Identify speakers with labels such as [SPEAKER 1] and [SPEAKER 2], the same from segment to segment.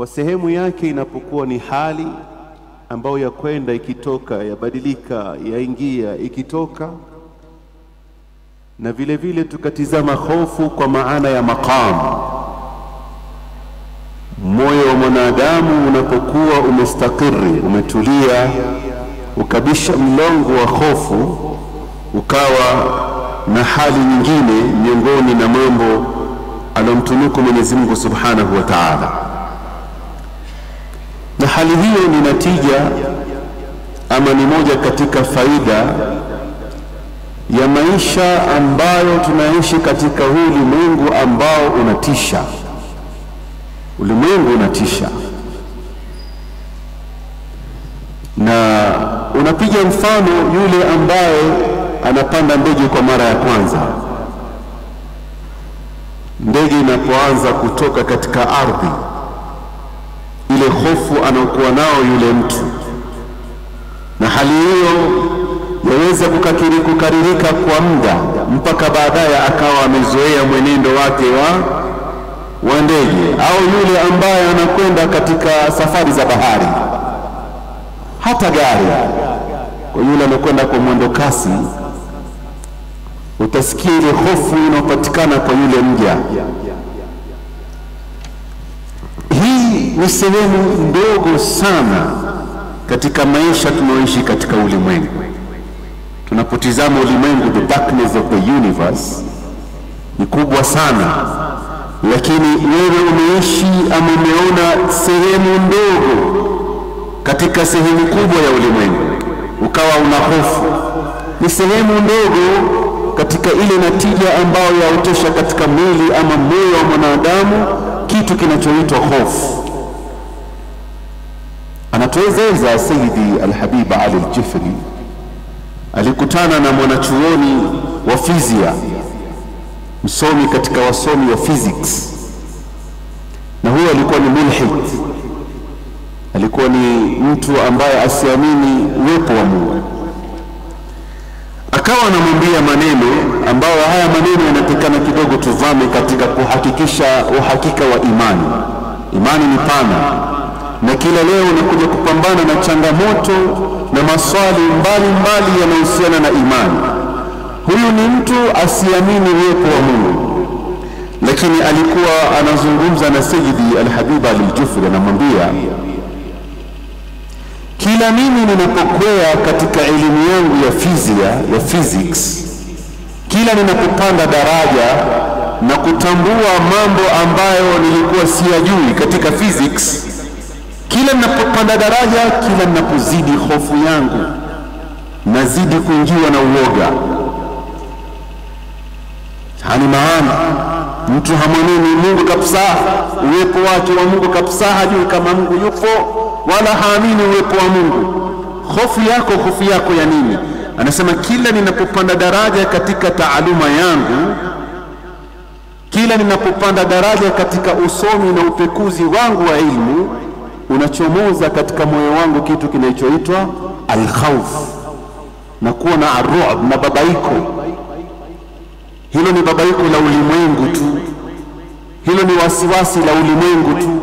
[SPEAKER 1] kwa sehemu yake inapokuwa ni hali ambayo ya kwenda ikitoka, yabadilika, yaingia, ikitoka, na vile vile tukatizama hofu kwa maana ya maqam. Moyo wa mwanadamu unapokuwa umestakiri, umetulia, ukabisha mlongo wa hofu, ukawa na hali nyingine miongoni na mambo alomtunuku Mwenyezi Mungu Subhanahu wa Ta'ala na hali hiyo ni natija ama ni moja katika faida ya maisha ambayo tunaishi katika huu ulimwengu ambao unatisha. Ulimwengu unatisha, na unapiga mfano yule ambaye anapanda ndege kwa mara ya kwanza. Ndege inapoanza kutoka katika ardhi ile hofu anaokuwa nao yule mtu, na hali hiyo yaweza kukakiri kukaririka kwa muda mpaka baadaye akawa amezoea mwenendo wake wa wa ndege, au yule ambaye anakwenda katika safari za bahari, hata gari. Kwa yule anakwenda kwa mwendo kasi, utasikia ile hofu inayopatikana kwa yule mja ni sehemu ndogo sana katika maisha tunaoishi katika ulimwengu. Tunapotizama ulimwengu, the darkness of the universe ni kubwa sana, lakini wewe umeishi ama umeona sehemu ndogo katika sehemu kubwa ya ulimwengu, ukawa una hofu. Ni sehemu ndogo katika ile natija ambayo yaotesha katika mwili ama moyo wa mwanadamu kitu kinachoitwa hofu. Anatueleza Sayyidi Al-Habib Ali Al-Jifri alikutana na mwanachuoni wa fizia, msomi katika wasomi wa physics, na huyo alikuwa ni mulhid, alikuwa ni mtu ambaye asiamini uwepo wa Mungu. Akawa anamwambia maneno ambayo haya maneno yanatakana kidogo tuvame katika kuhakikisha uhakika wa imani. Imani ni pana na kila leo unakuja kupambana na changamoto na maswali mbalimbali yanayohusiana na imani. Huyu ni mtu asiamini uwepo wa Mungu, lakini alikuwa anazungumza na Sayyidi Al-Habib Al-Jufri, anamwambia kila mimi ninapokwea katika elimu yangu ya fizia ya physics, kila ninapopanda daraja na kutambua mambo ambayo nilikuwa siyajui katika physics kila ninapopanda daraja, kila ninapozidi hofu yangu nazidi kuingiwa na uoga. Hani maana mtu hamwamini Mungu kabisa, uwepo wake wa Mungu kabisa, hajui kama Mungu yupo wala haamini uwepo wa Mungu. Hofu yako, hofu yako ya nini? Anasema kila ninapopanda daraja katika taaluma yangu, kila ninapopanda daraja katika usomi na upekuzi wangu wa ilmu unachomoza katika moyo wangu kitu kinachoitwa alkhawf na kuwa na arruab na babaiko. Hilo ni babaiko la ulimwengu tu, hilo ni wasiwasi la ulimwengu tu.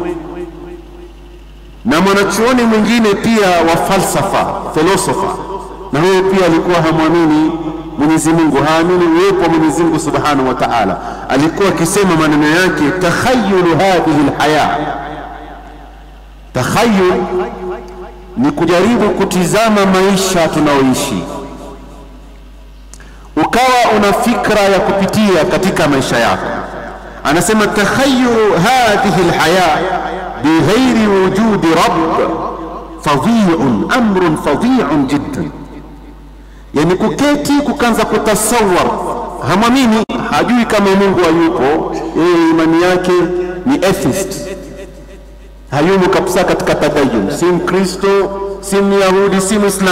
[SPEAKER 1] Na mwanachuoni mwingine pia wa falsafa filosofa, na huyo pia alikuwa hamwamini Mwenyezi Mungu, haamini uwepo wa Mwenyezi Mungu Subhanahu wa Ta'ala. Alikuwa akisema maneno yake, takhayulu hadhihi alhaya Takhayul ni kujaribu kutizama maisha tunaoishi, ukawa una fikra ya kupitia katika maisha yako. Anasema takhayulu hadhihi alhaya bighairi wujudi rabb fadhi'un, amrun fadhi'un jiddan, yani kuketi kukanza kutasawar, hamwamini, hajui kama Mungu hayupo, yeye imani yake ni atheist hayumo kabisa katika tadayun, si Mkristo, si Myahudi, si Muislamu,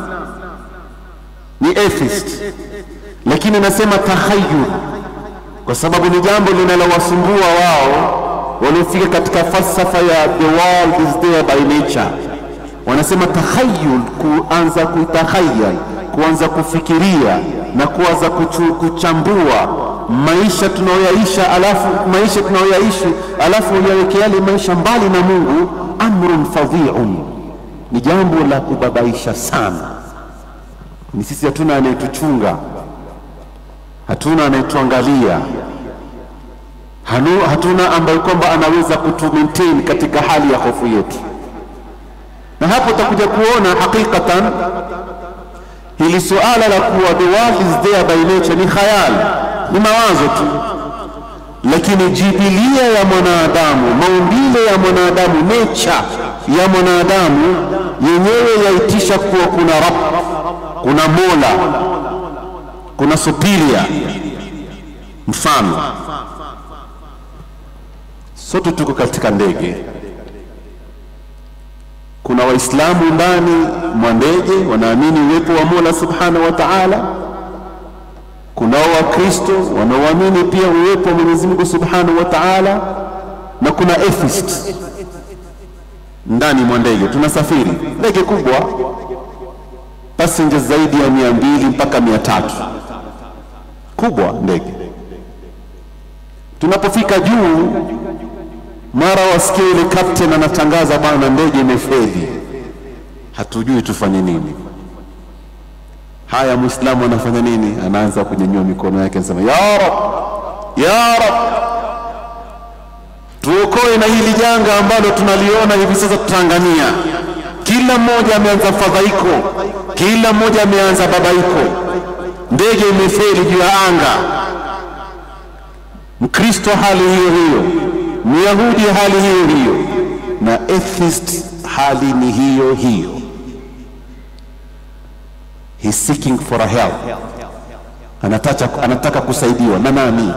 [SPEAKER 1] ni atheist. Lakini nasema tahayul kwa sababu ni jambo linalowasumbua wao waliofika katika falsafa ya the world is there by nature. Wanasema tahayul, kuanza kutahayal, kuanza kufikiria na kuanza kuchu, kuchambua maisha tunayoyaisha alafu maisha tunayoyaishi alafu uyaweke yale maisha mbali na Mungu, amrun fadhiun, ni jambo la kubabaisha sana. Ni sisi hatuna anayetuchunga, hatuna anayetuangalia, Hanu- hatuna ambaye kwamba anaweza kutu maintain katika hali ya hofu yetu, na hapo utakuja kuona hakikatan hili suala la kuwa the world is there by nature ni khayal, ni mawazo tu, lakini jibilia ya mwanadamu, maumbile ya mwanadamu, nature ya mwanadamu yenyewe yaitisha kuwa kuna Rabb, kuna Mola, kuna superior. Mfano, sote tuko katika ndege kuna Waislamu ndani mwa ndege wanaamini uwepo wa Mola subhanahu wa taala. Kunao Wakristo wanaoamini pia uwepo wa Mwenyezi Mungu subhanahu wa taala, na kuna atheist ndani mwa ndege. Tunasafiri ndege kubwa, passengers zaidi ya mia mbili mpaka mia tatu kubwa ndege. Tunapofika juu mara wasikia ile captain anatangaza, bwana, ndege imefeli, hatujui tufanye nini. Haya, muislamu anafanya nini? Anaanza kunyanyua mikono yake, anasema ya rab, ya rab, tuokoe na hili janga ambalo tunaliona hivi sasa Tanzania. Kila mmoja ameanza fadhaiko, kila mmoja ameanza babaiko, ndege imefeli juu ya anga. Mkristo hali hiyo hiyo Myahudi hali hiyo hiyo, na atheist hali ni hiyo hiyo. He's seeking for a help, anataka, anataka kusaidiwa na nani?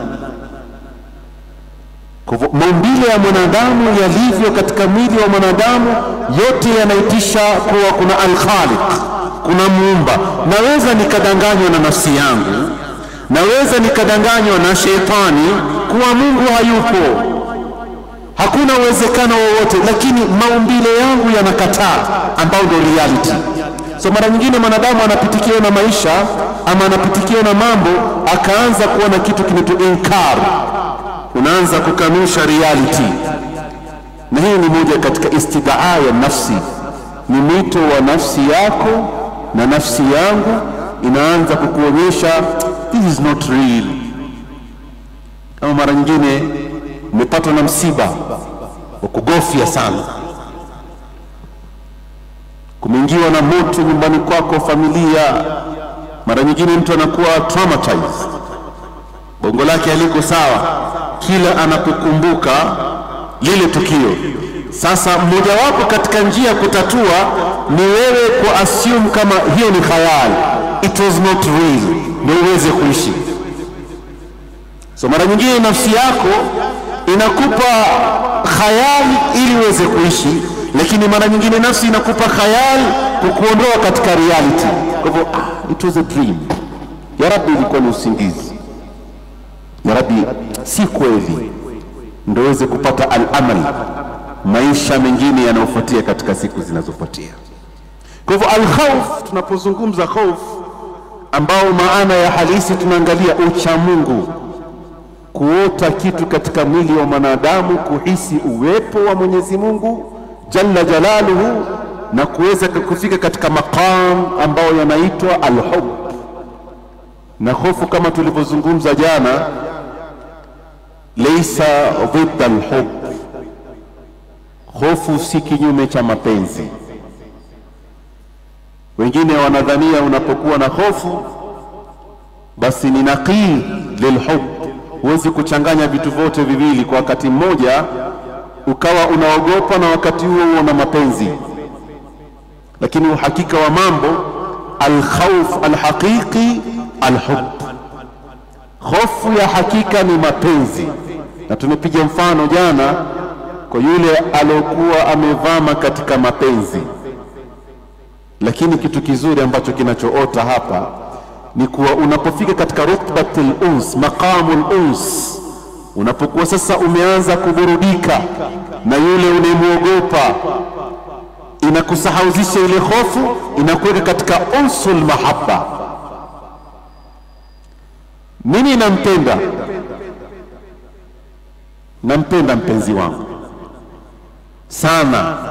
[SPEAKER 1] Kwa hivyo maumbile ya mwanadamu yalivyo katika mwili wa mwanadamu yote yanaitisha kuwa kuna alkhaliq, kuna muumba. Naweza nikadanganywa na nafsi yangu, naweza nikadanganywa na shetani kuwa Mungu hayupo hakuna uwezekano wowote, lakini maumbile yangu yanakataa, ambao ndio reality. So mara nyingine mwanadamu anapitikiwa na maisha ama anapitikiwa na mambo, akaanza kuona kitu kinaitwa inkar, unaanza kukanusha reality, na hii ni moja katika istidaa ya nafsi, ni mwito wa nafsi yako na nafsi yangu inaanza kukuonyesha this is not real. Kama mara nyingine umepatwa na msiba wa kugofya sana, kumeingiwa na moto nyumbani kwako, familia. Mara nyingine mtu anakuwa traumatized, bongo lake haliko sawa kila anapokumbuka lile tukio. Sasa mmojawapo katika njia ya kutatua ni wewe ku assume kama hiyo ni khayal, it was not real, ndio uweze kuishi. So mara nyingine nafsi yako inakupa khayali ili uweze kuishi, lakini mara nyingine nafsi inakupa khayali kukuondoa katika reality. Kwa hivyo ah, it was a dream, ya Rabbi, ilikuwa ni usingizi, ya Rabbi, si kweli, ndio uweze kupata al-amal, maisha mengine yanayofuatia katika siku zinazofuatia. Kwa hivyo al-khawf, tunapozungumza khawf, ambao maana ya halisi tunaangalia ucha Mungu kuota kitu katika mwili wa mwanadamu, kuhisi uwepo wa Mwenyezi Mungu jalla jalaluhu, na kuweza kufika katika maqam ambayo yanaitwa alhub. Na hofu kama tulivyozungumza jana, leisa dhidda alhub, hofu si kinyume cha mapenzi. Wengine wanadhania unapokuwa na hofu basi ni naqii lilhub huwezi kuchanganya vitu vyote viwili kwa wakati mmoja, ukawa unaogopa na wakati huo huo na mapenzi. Lakini uhakika wa mambo, alkhawf alhaqiqi alhub, hofu ya hakika ni mapenzi. Na tumepiga mfano jana kwa yule aliokuwa amevama katika mapenzi, lakini kitu kizuri ambacho kinachoota hapa ni kuwa unapofika katika rutbatul uns, maqamul uns, unapokuwa sasa umeanza kuburudika na yule unayemwogopa, inakusahauzisha ile hofu, inakuweka katika unsul mahabba. Mimi nampenda nampenda mpenzi wangu sana.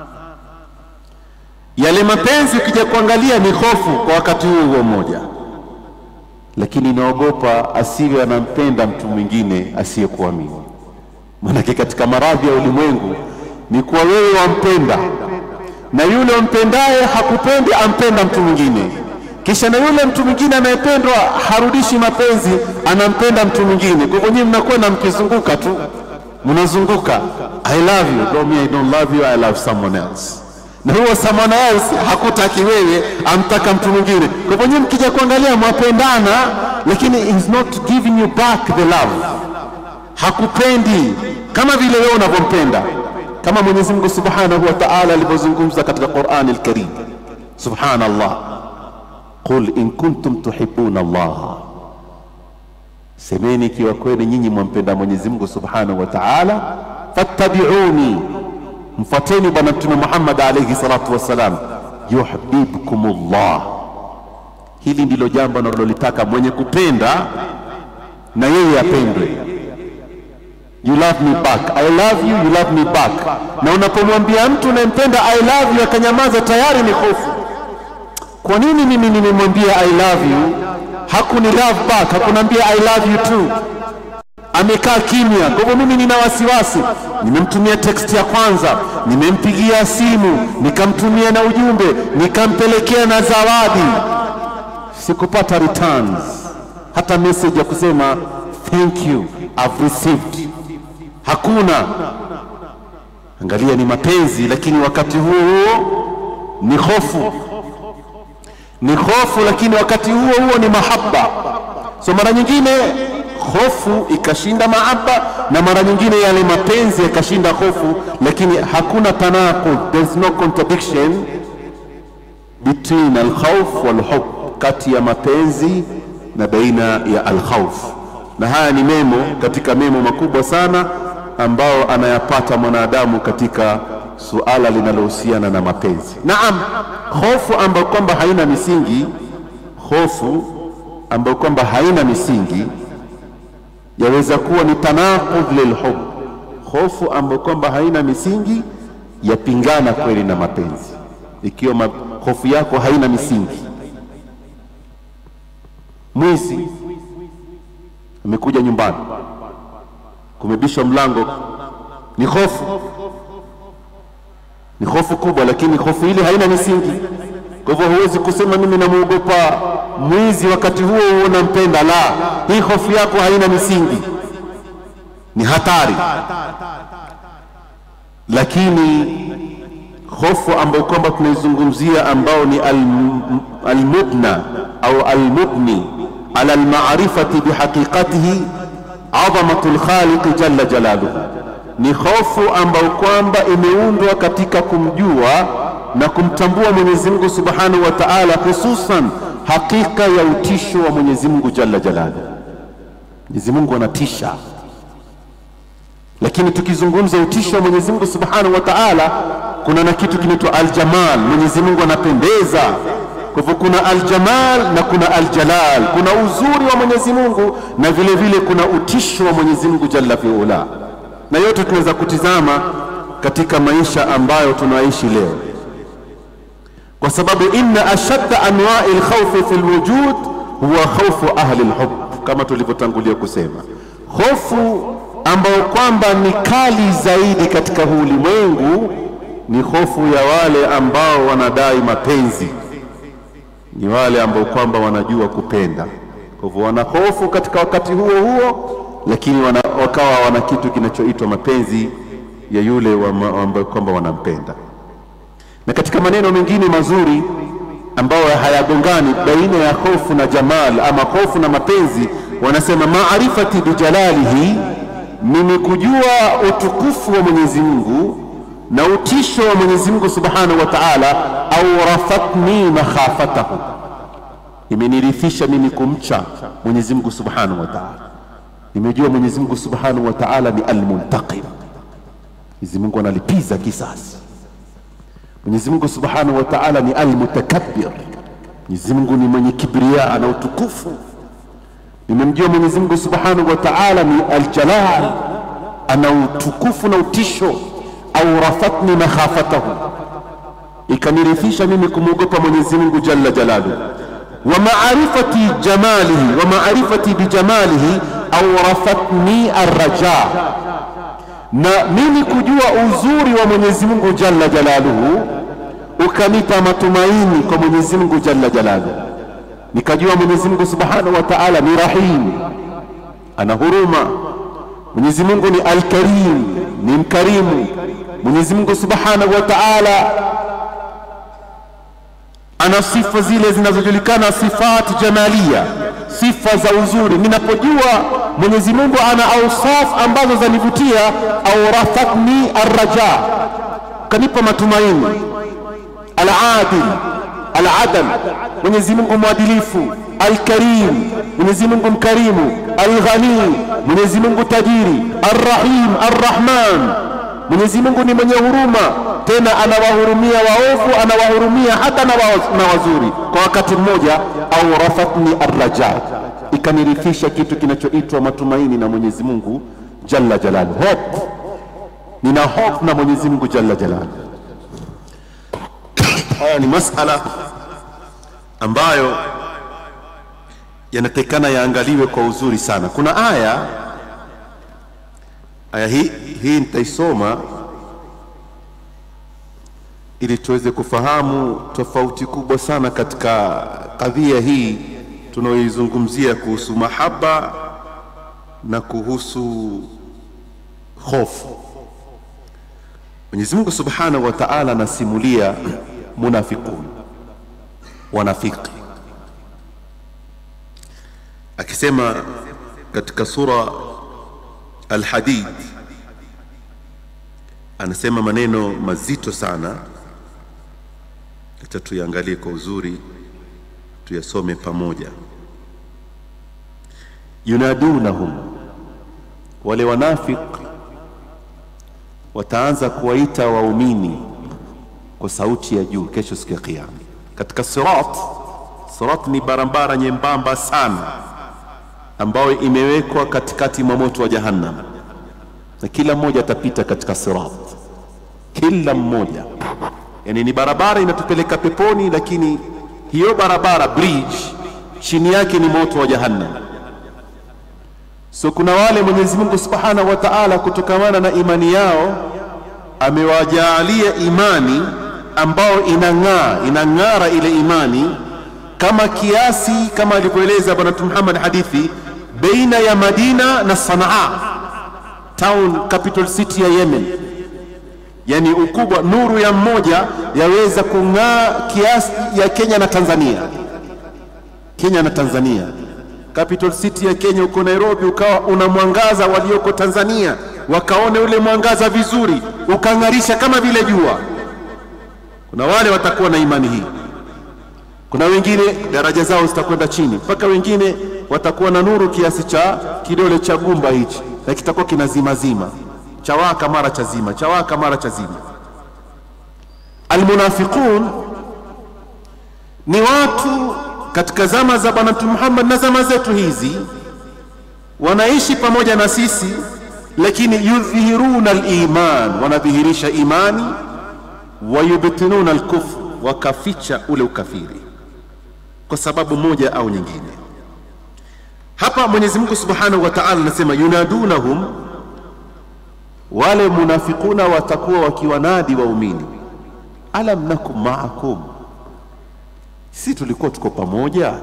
[SPEAKER 1] Yale mapenzi ukija kuangalia ni hofu kwa wakati huo huo mmoja, lakini naogopa asiwe anampenda mtu mwingine asiyekuwa mimi. Maanake katika maradhi ya ulimwengu ni kuwa wewe wampenda na yule umpendaye hakupendi, ampenda mtu mwingine, kisha na yule mtu mwingine anayependwa harudishi mapenzi, anampenda mtu mwingine. Kwa hivyo nyinyi mnakwenda mkizunguka tu, mnazunguka I love you, no, me I don't love you, I love someone else na huo someone else hakutaki wewe, amtaka mtu mwingine. Kwa hivyo nyinyi mkija kuangalia mwapendana, lakini he's not giving you back the love, hakupendi kama vile wewe unavyompenda, kama Mwenyezi Mungu Subhanahu wa Ta'ala alivyozungumza katika Qur'an al-Karim. Subhanallah, qul in kuntum tuhibbuna Allah, semeni ikiwa kweli nyinyi mwampenda Mwenyezi Mungu Subhanahu wa Ta'ala, fattabi'uni mfuateni bwana mtume Muhammad alayhi salatu wassalam, yuhibbukumullah. Hili ndilo jambo analolitaka mwenye kupenda na yeye apendwe. You love me back, I love you, you love me back. Na unapomwambia mtu unayempenda I love you akanyamaza, tayari ni hofu. Kwa nini mimi nimemwambia I love you hakuni love back, hakunambia I love you too amekaa kimya. Kwa hivyo mimi nina wasiwasi, nimemtumia text ya kwanza, nimempigia simu, nikamtumia na ujumbe, nikampelekea na zawadi, sikupata returns, hata message ya kusema thank you I've received, hakuna. Angalia, ni mapenzi, lakini wakati huo huo ni hofu, ni hofu, lakini wakati huo huo ni mahaba. So mara nyingine hofu ikashinda maaba na mara nyingine yale mapenzi yakashinda hofu, lakini hakuna tanaqud, there's no contradiction between alkhawf walhub, kati ya mapenzi na baina ya alkhawf. Na haya ni memo katika memo makubwa sana ambao anayapata mwanadamu katika suala linalohusiana na mapenzi. Naam, hofu ambayo kwamba haina misingi, hofu ambayo kwamba haina misingi yaweza kuwa ni tanaqud lilhub, hofu ambayo kwamba haina misingi, yapingana kweli na mapenzi. Ikiwa ma, hofu yako haina misingi, mwizi amekuja nyumbani, kumebishwa mlango, ni hofu, ni hofu kubwa, lakini hofu ile haina misingi. Kwa hivyo huwezi kusema mimi namwogopa mwizi wakati huo huo nampenda. La, hii hofu yako haina misingi, ni hatari. Lakini hofu ambayo kwamba tunaizungumzia ambao ni almubna au almubni ala almarifati bihaqiqatihi adhamatu lkhaliqi jalla jalaluhu, ni hofu ambayo kwamba imeundwa katika kumjua na kumtambua Mwenyezi Mungu Subhanahu wa Ta'ala, hususan hakika ya utisho wa Mwenyezi Mungu Jalla Jalaluhu. Mwenyezi Mungu anatisha, lakini tukizungumza utisho wa Mwenyezi Mungu Subhanahu wa Ta'ala, kuna na kitu kinaitwa aljamal. Mwenyezi Mungu anapendeza. Kwa hivyo kuna aljamal na kuna aljalal, kuna uzuri wa Mwenyezi Mungu na vile vile kuna utisho wa Mwenyezi Mungu Jalla fiula, na yote tunaweza kutizama katika maisha ambayo tunaishi leo kwa sababu inna ashadda anwa'i alkhawfi fi alwujud huwa khawfu ahli alhub, kama tulivyotangulia kusema, hofu ambayo kwamba ni kali zaidi katika huu ulimwengu ni hofu ya wale ambao wanadai mapenzi, ni wale ambao kwamba wanajua kupenda. Kwa hivyo wana hofu katika wakati huo huo, lakini wana, wakawa wana kitu kinachoitwa mapenzi ya yule ambao kwamba wanampenda na katika maneno mengine mazuri ambayo hayagongani baina ya hofu na jamal ama hofu na mapenzi, wanasema maarifati bijalalihi, mimi kujua utukufu wa Mwenyezi Mungu na utisho wa Mwenyezi Mungu Subhanahu wa Ta'ala, au rafatni makhafatahu, imenirithisha mimi kumcha Mwenyezi Mungu Subhanahu wa Ta'ala. Nimejua Mwenyezi Mungu Subhanahu wa Ta'ala ni almuntaqim, Mwenyezi Mungu analipiza kisasi Mwenyezi Mungu Subhanahu wa Ta'ala ni almutakabbir. Mwenyezi Mungu ni mwenye kibria na utukufu. Nimemjua Mwenyezi Mungu Subhanahu wa Ta'ala ni aljalal, ana utukufu na utisho. Aurafatni makhafatahu, ikanirithisha mimi kumwogopa Mwenyezi Mungu jalla jalaluhu. Wa maarifati jamalihi, wa maarifati bijamalihi aurafatni arraja, na mimi kujua uzuri wa Mwenyezi Mungu jalla jalaluhu ukanipa matumaini kwa Mwenyezi Mungu jalla jalaluhu, nikajua Mwenyezi Mungu subhanahu wa ta'ala ni rahim, ana huruma. Mwenyezi Mungu ni alkarim, ni mkarimu. Mwenyezi Mungu subhanahu wa ta'ala ana sifa zile zinazojulikana sifat jamalia, sifa za uzuri. Ninapojua Mwenyezi Mungu ana ausaf ambazo zanivutia, aurathatni arraja, kanipa matumaini. Aladil, aladal, Mwenyezi Mungu mwadilifu. Alkarim, Mwenyezi Mungu mkarimu. Alghani, Mwenyezi Mungu tajiri. Arrahim, arrahman, Mwenyezi Mungu ni mwenye huruma, tena anawahurumia waovu, anawahurumia hata na, wa, na wazuri kwa wakati mmoja. Aurathatni arraja, ikanirithisha kitu kinachoitwa matumaini na Mwenyezi Mungu jalla jalaluhu. Hope, nina hope na Mwenyezi Mungu jalla jalaluhu. Haya ni masala ambayo yanatakikana yaangaliwe kwa uzuri sana. Kuna aya aya hii hii nitaisoma ili tuweze kufahamu tofauti kubwa sana katika kadhia hii tunayoizungumzia kuhusu mahaba na kuhusu hofu. Mwenyezi Mungu Subhanahu wa Ta'ala anasimulia munafiqun, wanafiki, akisema katika sura Al-Hadid anasema maneno mazito sana. Acha tuyaangalie kwa uzuri, tuyasome pamoja. Yunadunahum, wale wanafik wataanza kuwaita waumini kwa sauti ya juu kesho, siku ya Kiyama, katika sirat. Sirat ni barabara nyembamba sana ambayo imewekwa katikati mwa moto wa Jahannam, na kila mmoja atapita katika sirat, kila mmoja. Yani ni barabara inatupeleka peponi, lakini hiyo barabara bridge, chini yake ni moto wa Jahannam. So kuna wale Mwenyezi Mungu Subhanahu wa Ta'ala, kutokamana na imani yao amewajaalia imani ambao inang'aa, inang'ara ile imani kama kiasi, kama alivyoeleza Bwana Mtume Muhammad hadithi baina ya Madina na Sanaa, town capital city ya Yemen. Yani ukubwa, nuru ya mmoja yaweza kung'aa kiasi ya Kenya na Tanzania. Kenya na Tanzania, capital city ya Kenya uko Nairobi, ukawa una mwangaza walioko Tanzania wakaone ule mwangaza vizuri, ukang'arisha kama vile jua. Kuna wale watakuwa na imani hii kuna wengine daraja zao zitakwenda chini, mpaka wengine watakuwa na nuru kiasi cha kidole cha gumba hichi, na kitakuwa kinazimazima, chawaka mara cha zima, chawaka mara cha zima. Almunafiqun ni watu katika zama za Bwana Mtume Muhammad na zama zetu hizi, wanaishi pamoja na sisi, lakini yudhhiruna aliman, wanadhihirisha imani, wayubtinuna alkufr, wakaficha ule ukafiri kwa sababu moja au nyingine. Hapa Mwenyezi Mungu Subhanahu wa Ta'ala anasema yunadunahum, wale munafikuna watakuwa wakiwanadi waumini, alam nakum ma'akum, si tulikuwa tuko pamoja?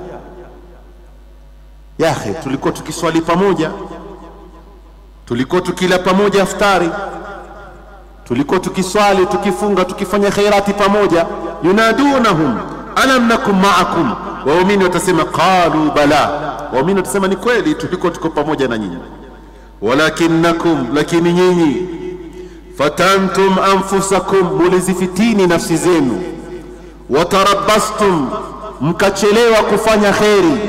[SPEAKER 1] Yahe, tulikuwa tukiswali pamoja, tulikuwa tukila pamoja iftari, tulikuwa tukiswali, tukifunga, tukifanya khairati pamoja. Yunadunahum alam nakum ma'akum waumini watasema qalu bala, waumini watasema ni kweli tulikuwa tuko pamoja na nyinyi. Walakinnakum, lakini nyinyi fatantum anfusakum, mulizifitini nafsi zenu. Watarabastum, mkachelewa kufanya kheri.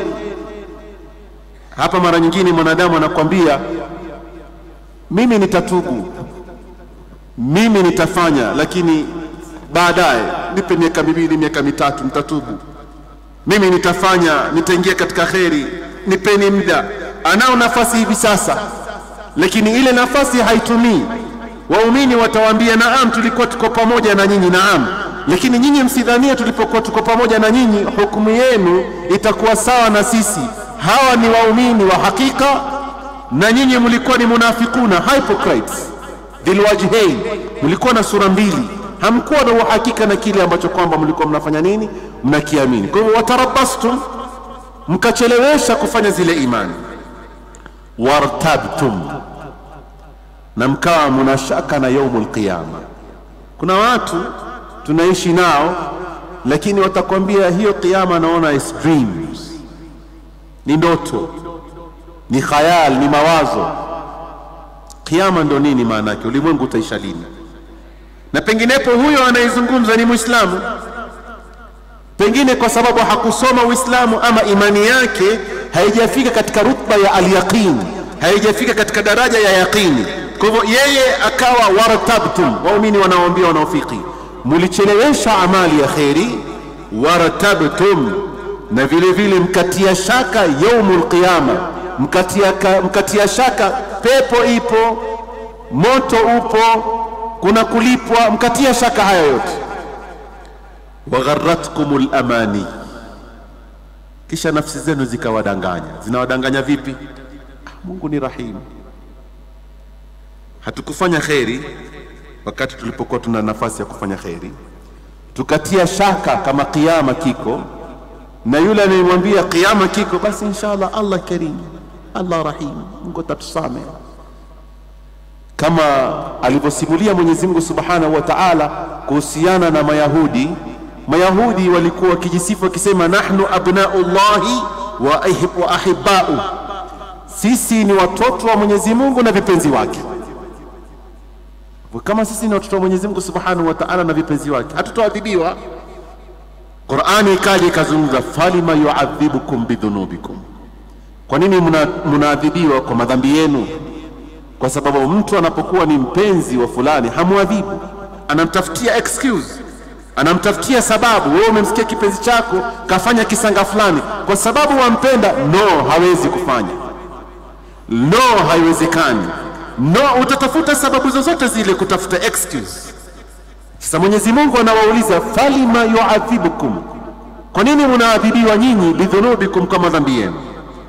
[SPEAKER 1] Hapa mara nyingine mwanadamu anakwambia mimi nitatubu, mimi nitafanya, lakini baadaye, nipe miaka miwili, miaka mitatu, nitatubu mimi nitafanya, nitaingia katika kheri, nipeni muda. Anao nafasi hivi sasa, lakini ile nafasi haitumii. Waumini watawaambia naam, tulikuwa tuko pamoja na nyinyi, naam, lakini nyinyi msidhanie tulipokuwa tuko pamoja na nyinyi hukumu yenu itakuwa sawa na sisi. Hawa ni waumini wa hakika na nyinyi mlikuwa ni munafikuna, hypocrites dhilwajhain, mlikuwa na sura mbili, hamkuwa na uhakika na kile ambacho kwamba mlikuwa mnafanya nini, mnakiamini. Kwa hivyo watarabastum, mkachelewesha kufanya zile imani, wartabtum, na mkawa mnashaka na yaumul qiyama. Kuna watu tunaishi nao, lakini watakwambia hiyo qiyama naona is dreams, ni ndoto, ni khayal, ni mawazo. Qiyama ndo nini maana yake? Ulimwengu utaisha lini? Na penginepo huyo anayezungumza ni Muislamu, pengine kwa sababu hakusoma Uislamu ama imani yake haijafika katika rutba ya alyaqin, haijafika katika daraja ya yaqini. Kwa hivyo yeye akawa wartabtum, waumini wanaoambia wanaofiki, mulichelewesha amali ya kheri, wartabtum, na vile vile mkatia shaka yaumul qiyama, mkatia, ka- mkatia shaka pepo ipo, moto upo, kuna kulipwa, mkatia shaka haya yote. Wagharratkumul amani, kisha nafsi zenu zikawadanganya. Zinawadanganya vipi? Ah, Mungu ni rahimu, hatukufanya kheri wakati tulipokuwa tuna nafasi ya kufanya kheri, tukatia shaka kama kiama kiko, na yule anayemwambia kiama kiko, basi inshallah Allah karim, Allah rahim, Mungu atatusamehe kama alivyosimulia Mwenyezi Mungu Subhanahu wa Ta'ala kuhusiana na Mayahudi. Mayahudi walikuwa wakijisifu wakisema, nahnu abnaullahi wa ahib- wa ahibbau, sisi ni watoto wa Mwenyezi Mungu na vipenzi wake. Kwa Kama sisi ni watoto wa Mwenyezi Mungu Subhanahu wa Ta'ala na vipenzi wake, hatutoadhibiwa. Qur'ani ikaja ikazungumza, falima yuadhibukum bidhunubikum, kwa nini mna- mnaadhibiwa kwa madhambi yenu? kwa sababu mtu anapokuwa ni mpenzi wa fulani hamwadhibu, anamtafutia excuse, anamtafutia sababu. Wewe umemsikia kipenzi chako kafanya kisanga fulani, kwa sababu wampenda. No, hawezi kufanya. No, haiwezekani. No, utatafuta sababu zozote zile kutafuta excuse. Sasa Mwenyezi Mungu anawauliza falima yuadhibukum, kwa nini mnaadhibiwa nyinyi bidhunubikum, kwa madhambi yenu?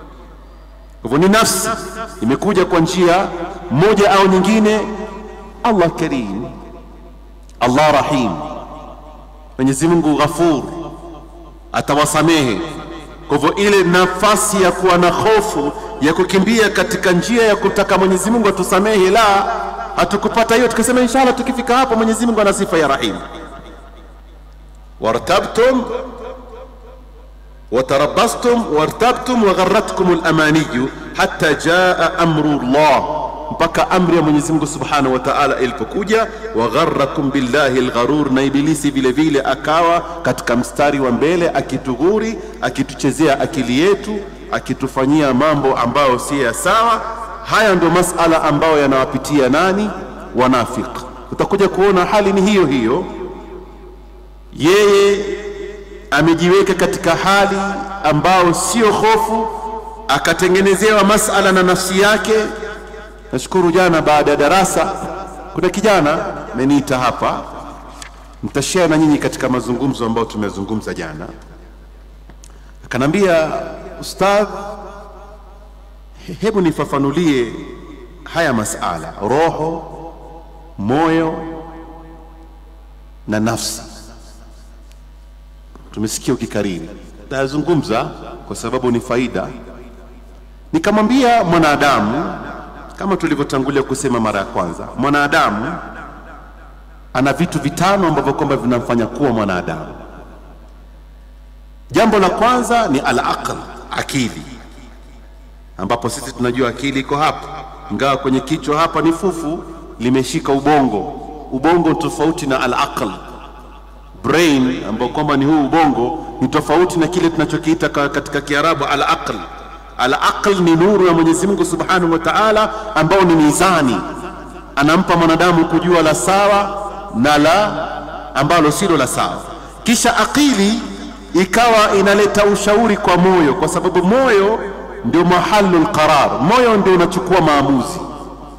[SPEAKER 1] Kwa hivyo ni nafsi imekuja kwa njia moja au nyingine. Allah karim, Allah rahim, Mwenyezi Mungu ghafur, atawasamehe. Kwa hivyo ile nafasi ya kuwa na hofu ya kukimbia katika njia ya kutaka Mwenyezi Mungu atusamehe, la, hatukupata hiyo, tukasema inshallah tukifika hapo Mwenyezi Mungu ana sifa ya rahim. wartabtum watarabastum wartabtum wagharratkum lamaniyu hatta jaa amru llah, mpaka amri ya Mwenyezi Mungu subhanahu wa taala ilipokuja. Wagharrakum billahi lgharur, na Ibilisi vile vile akawa katika mstari wa mbele akitughuri, akituchezea akili yetu, akitufanyia mambo ambayo si ya sawa. Haya ndio masala ambayo yanawapitia nani? Wanafik. Utakuja kuona hali ni hiyo hiyo, yeye amejiweka katika hali ambao sio hofu, akatengenezewa masala na nafsi yake. Nashukuru jana baada ya darasa, kuna kijana ameniita hapa, nitashare na nyinyi katika mazungumzo ambayo tumezungumza jana. Akanambia, ustadh, he- hebu nifafanulie haya masala roho, moyo na nafsi tumesikia ukikariri, tayazungumza kwa sababu ni faida. Nikamwambia mwanadamu, kama tulivyotangulia kusema mara ya kwanza, mwanadamu ana vitu vitano ambavyo kwamba vinamfanya kuwa mwanadamu. Jambo la kwanza ni al-aql, akili, ambapo sisi tunajua akili iko hapa, ingawa kwenye kichwa hapa ni fufu limeshika ubongo. Ubongo tofauti na al-aql brain ambao kwamba ni huu ubongo ni tofauti na kile tunachokiita ka- katika Kiarabu al-aql. Al-aql ni nuru ya Mwenyezi Mungu Subhanahu wa Ta'ala, ambao ni mizani, anampa mwanadamu kujua la sawa na la ambalo silo la sawa. Kisha akili ikawa inaleta ushauri kwa moyo, kwa sababu moyo ndio mahalul qarar, moyo ndio unachukua maamuzi.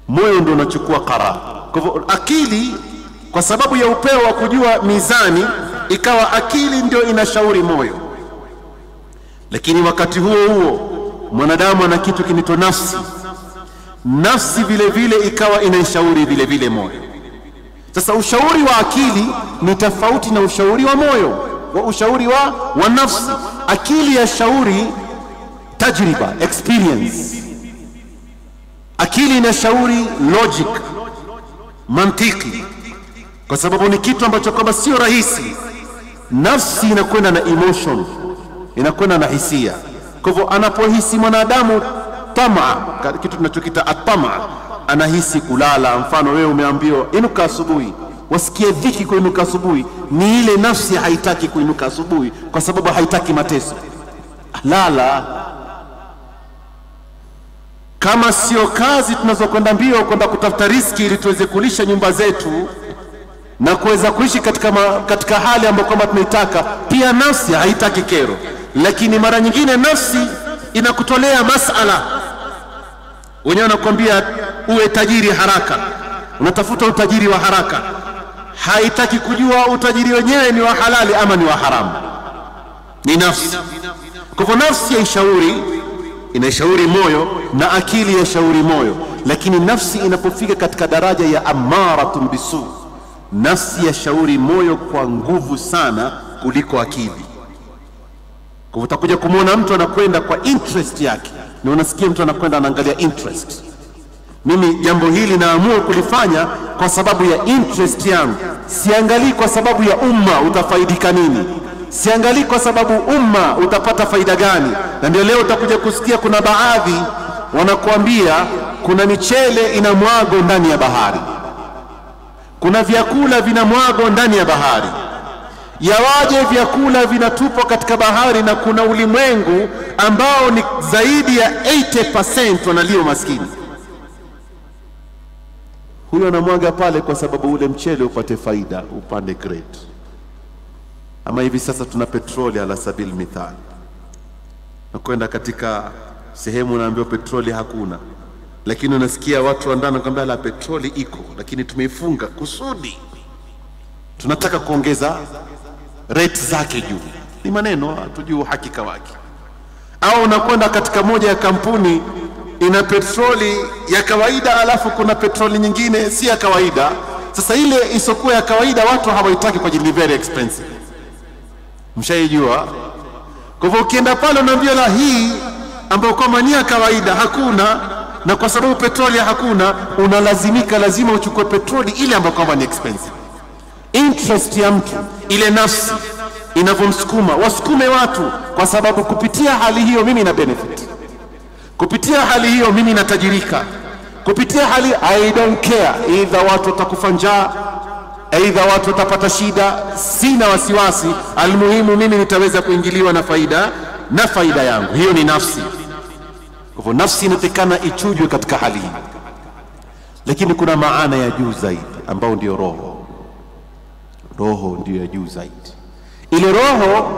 [SPEAKER 1] moyo ndio unachukua qarar. Kwa hivyo akili, kwa sababu ya upeo wa kujua mizani, ikawa akili ndio inashauri moyo, lakini wakati huo huo mwanadamu ana kitu kinaitwa nafsi. Nafsi vile vile ikawa inaishauri vile vile moyo. Sasa ushauri wa akili ni tofauti na ushauri wa moyo, wa ushauri wa, wa nafsi. Akili ya shauri tajriba, experience. Akili inashauri logic, mantiki, kwa sababu ni kitu ambacho kwamba sio rahisi. Nafsi inakwenda na emotion, inakwenda na hisia. Kwa hivyo anapohisi mwanadamu tamaa, kitu tunachokita atamaa, anahisi kulala. Mfano wewe umeambiwa inuka asubuhi, wasikie dhiki kuinuka asubuhi, ni ile nafsi haitaki kuinuka asubuhi kwa sababu haitaki mateso. Lala. Kama sio kazi tunazokwenda mbio kwenda kutafuta riski ili tuweze kulisha nyumba zetu na kuweza kuishi katika, ma, katika hali ambayo kwamba tunaitaka, pia nafsi haitaki kero, lakini mara nyingine nafsi inakutolea masala wenyewe wanakuambia uwe tajiri haraka, unatafuta utajiri wa haraka, haitaki kujua utajiri wenyewe ni wa halali ama ni wa haramu, ni nafsi. Kwa hivyo nafsi yaishauri, inaishauri moyo na akili yaishauri moyo, lakini nafsi inapofika katika daraja ya amaratun bisu, nafsi yashauri moyo kwa nguvu sana kuliko akili. Kwa hivyo utakuja kumwona mtu anakwenda kwa interest yake na unasikia mtu anakwenda anaangalia interest. Mimi jambo hili naamua kulifanya kwa sababu ya interest yangu, siangalii kwa sababu ya umma utafaidika nini, siangalii kwa sababu umma utapata faida gani. Na ndio leo utakuja kusikia kuna baadhi wanakuambia kuna michele ina mwago ndani ya bahari, kuna vyakula vina mwago ndani ya bahari yawaje vyakula vinatupwa katika bahari na kuna ulimwengu ambao ni zaidi ya 80% wanalio maskini. Huyo anamwaga pale kwa sababu ule mchele upate faida, upande grade. Ama hivi sasa tuna petroli ala sabil mithal, na kwenda katika sehemu unaambiwa petroli hakuna, lakini unasikia watu wa ndani wanakwambia la petroli iko, lakini tumeifunga kusudi tunataka kuongeza rate zake juu. Ni maneno hatujui uhakika wake. Au unakwenda katika moja ya kampuni ina petroli ya kawaida, alafu kuna petroli nyingine si ya kawaida. Sasa ile isokuwa ya kawaida watu hawaitaki kwa ajili ni very expensive, mshaijua. Kwa hivyo ukienda pale unaambia la hii ambayo kwamba ni ya kawaida hakuna, na kwa sababu petroli hakuna, unalazimika lazima uchukue petroli ile ambayo kwamba ni expensive interest ya mtu ile nafsi inavyomsukuma wasukume watu, kwa sababu kupitia hali hiyo mimi na benefit, kupitia hali hiyo mimi natajirika, kupitia hali I don't care, either watu watakufa njaa, aidha watu watapata shida, sina wasiwasi, almuhimu mimi nitaweza kuingiliwa na faida na faida yangu. Hiyo ni nafsi. Kwa hivyo nafsi inatakikana ichujwe katika hali hii, lakini kuna maana ya juu zaidi ambao ndio roho roho ndiyo ya juu zaidi. Ile roho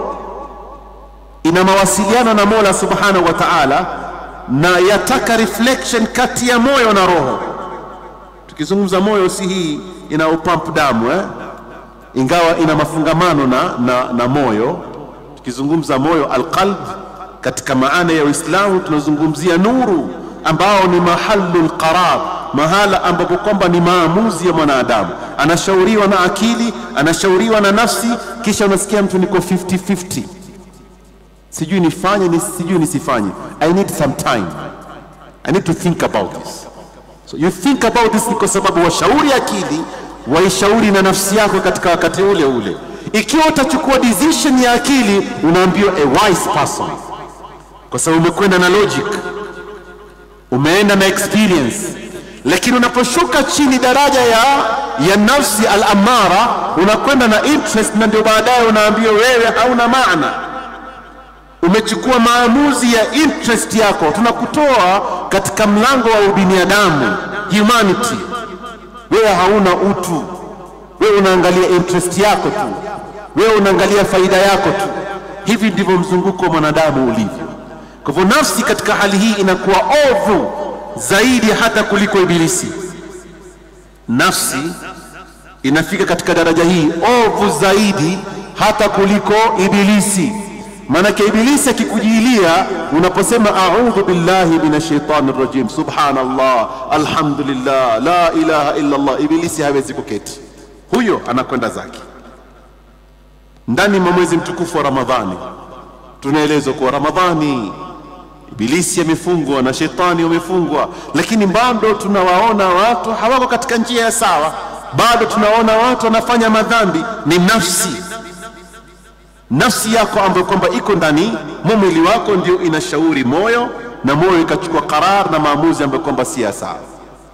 [SPEAKER 1] ina mawasiliano na Mola Subhanahu wa Ta'ala, na yataka reflection kati ya moyo na roho. Tukizungumza moyo, si hii ina upamp damu eh? ingawa ina mafungamano na, na, na moyo. Tukizungumza moyo alqalb, katika maana ya Uislamu tunazungumzia nuru ambao ni mahalul qarar, mahala ambapo kwamba ni maamuzi ya mwanadamu. Anashauriwa na akili, anashauriwa na nafsi, kisha unasikia mtu niko 50-50, sijui nifanye ni sijui nisifanye. I need some time, I need to think about this. So you think about this, ni kwa sababu washauri akili, waishauri na nafsi yako katika wakati ule ule. Ikiwa utachukua decision ya akili, unaambiwa a wise person, kwa sababu umekwenda na logic umeenda na experience, lakini unaposhuka chini daraja ya, ya nafsi al-amara unakwenda na interest, na ndio baadaye unaambiwa wewe hauna maana, umechukua maamuzi ya interest yako. Tunakutoa katika mlango wa ubinadamu humanity, wewe hauna utu, wewe unaangalia interest yako tu, wewe unaangalia faida yako tu. Hivi ndivyo mzunguko wa mwanadamu ulivyo. Kwa hivyo nafsi katika hali hii inakuwa ovu zaidi hata kuliko ibilisi. Nafsi inafika katika daraja hii ovu zaidi hata kuliko ibilisi. Maanake ibilisi akikujilia unaposema audhu billahi minash shaitani rajim, subhanallah, alhamdulillah, la ilaha illa Allah, ibilisi hawezi kuketi, huyo anakwenda zake. Ndani mwa mwezi mtukufu wa Ramadhani tunaelezwa kuwa Ramadhani ibilisi amefungwa na shetani wamefungwa, lakini bado tunawaona watu hawako katika njia ya sawa, bado tunaona watu wanafanya madhambi. Ni nafsi nafsi yako ambayo kwamba iko ndani mwa mwili wako ndio inashauri moyo na moyo ikachukua karar na maamuzi ambayo kwamba si ya sawa.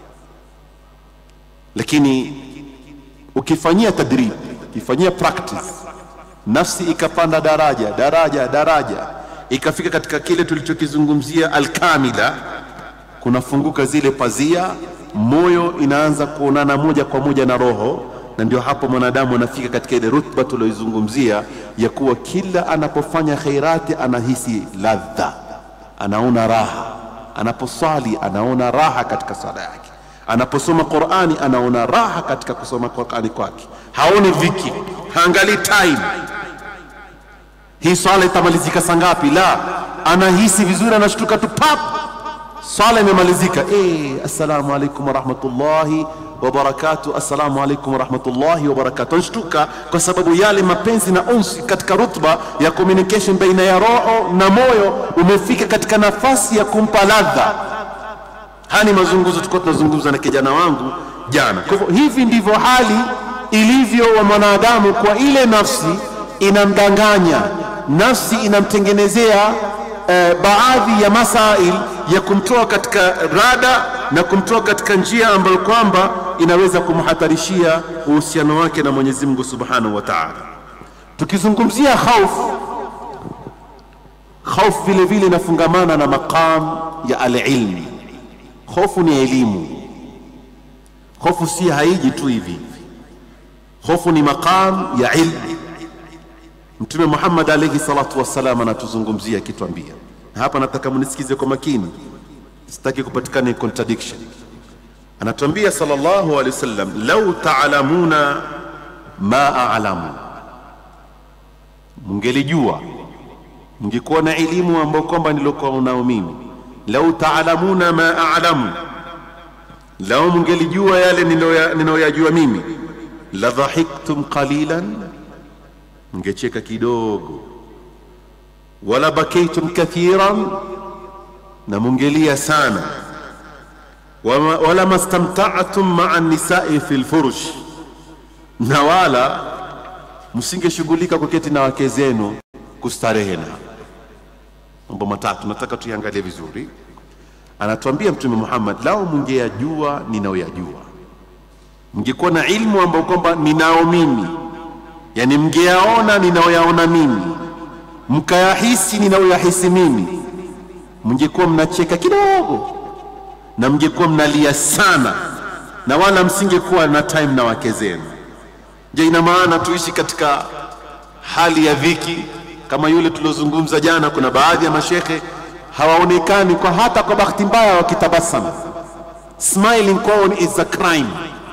[SPEAKER 1] Lakini ukifanyia tadrib, ukifanyia practice, nafsi ikapanda daraja daraja daraja, ikafika katika kile tulichokizungumzia alkamila, kunafunguka zile pazia, moyo inaanza kuonana moja kwa moja na roho na ndio hapo mwanadamu anafika katika ile rutba tulioizungumzia ya kuwa kila anapofanya khairati anahisi ladha, anaona raha. Anaposwali anaona raha katika swala yake, anaposoma Qur'ani anaona raha katika kusoma Qur'ani kwake, haoni dhiki, haangalii time, hii swala itamalizika saa ngapi? La, anahisi vizuri, anashtuka tu pap, swala imemalizika. Eh, assalamu alaikum warahmatullahi wabarakatu assalamu alaikum warahmatullahi wabarakatu. Anshtuka kwa sababu yale mapenzi na unsi katika rutba ya communication baina ya roho na moyo umefika katika nafasi ya kumpa ladha. Haya ni mazungumzo tulikuwa tunazungumza na kijana wangu jana. Kwa hivyo hivi ndivyo hali ilivyo wa mwanadamu, kwa ile nafsi inamdanganya, nafsi inamtengenezea eh, baadhi ya masail ya kumtoa katika rada na kumtoa katika njia ambayo kwamba inaweza kumhatarishia uhusiano wake na Mwenyezi Mungu Subhanahu wa Ta'ala. Tukizungumzia khauf, khauf vile vile inafungamana na maqam ya alilmi. Hofu ni elimu. Hofu si haiji tu hivi, hofu ni maqam ya ilmu. Mtume Muhammad alayhi salatu wassalam anatuzungumzia akituambia, na hapa nataka munisikize kwa makini, sitaki kupatikana contradiction. Anatuambia sallallahu alayhi wasallam, lau taalamuna ma a'lamu, mngelijua mngekuwa na elimu ambayo kwamba nilokuwa nao mimi. Lau taalamuna ma a'lamu, lau mngelijua yale ninayoyajua mimi, la dhahiktum qalilan mngecheka kidogo, wala bakaitum kathiran, na mungelia sana, wama, wala mastamta'tum ma'a nisai fi lfurush, na wala msingeshughulika kuketi na wake zenu kustarehe na mambo matatu. Nataka tuiangalie vizuri. Anatuambia Mtume Muhammad, lao mungeyajua ninaoyajua, mngekuwa na ilmu ambayo kwamba ninao mimi yani mngeyaona ninaoyaona mimi, mkayahisi ninaoyahisi mimi, mngekuwa mnacheka kidogo na mngekuwa mnalia sana, na wala msingekuwa na time na wake zenu. Je, ina maana tuishi katika hali ya dhiki kama yule tuliozungumza jana? Kuna baadhi ya mashekhe hawaonekani kwa hata kwa bahati mbaya wakitabasamu. Smiling kwao is a crime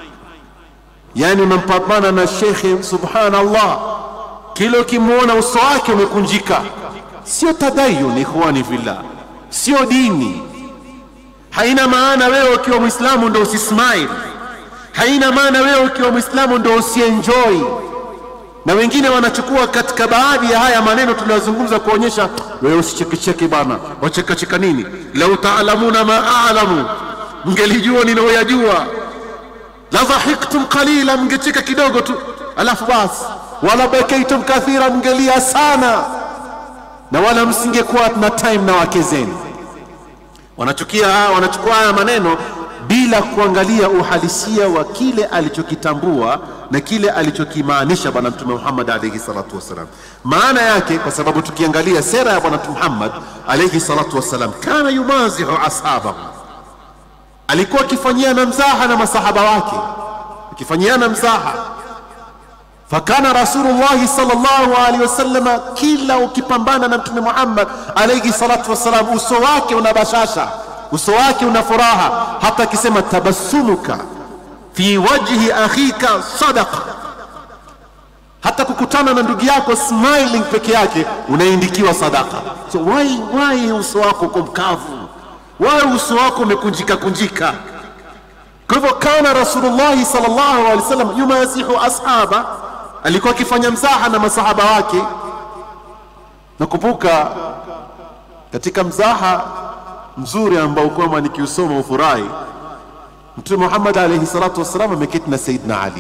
[SPEAKER 1] yaani unampambana na shekhe, subhanallah, kila ukimwona uso wake umekunjika. Sio tadayun, ikhwani fillah, sio dini. Haina maana wewe ukiwa mwislamu ndo usismile, haina maana wewe ukiwa mwislamu ndo usienjoy. Na wengine wanachukua katika baadhi ya haya maneno tuliyozungumza kuonyesha wewe usichekecheke bana, wachekacheka nini? lau taalamuna ma a'lamu, mngelijua ninaoyajua la dhahiktum qalila, mngecheka kidogo tu, alafu basi, wala bakaitum kathira, mngelia sana, na wala msingekuwa na time na wake zenu. Wanachukia, wanachukua haya maneno bila kuangalia uhalisia wa kile alichokitambua na kile alichokimaanisha Bwana Mtume Muhammad alayhi salatu wassalam. Maana yake, kwa sababu tukiangalia sera ya Bwana Mtume Muhammad alayhi salatu wassalam, kana yumazihu ashabahu alikuwa akifanyiana mzaha na masahaba wake, akifanyiana mzaha. Fakana Rasulullahi sallallahu alaihi wasallama, kila ukipambana na Mtume Muhammad alayhi salatu wassalam, uso wake una bashasha, uso wake una furaha, hata akisema tabassumuka fi wajhi akhika sadaqa, hata kukutana na ndugu yako smiling peke yake unaindikiwa sadaka. So why, why uso wako uko mkavu? Why uso wako umekunjika kunjika? Kwa hivyo kana Rasulullahi sallallahu alaihi wasallam yumazihu ashaba, alikuwa akifanya mzaha na masahaba wake. Nakumbuka katika mzaha mzuri ambao kwamba nikiusoma ufurahi, Mtume Muhammad alaihi salatu wassalam ameketi na Saidina Ali.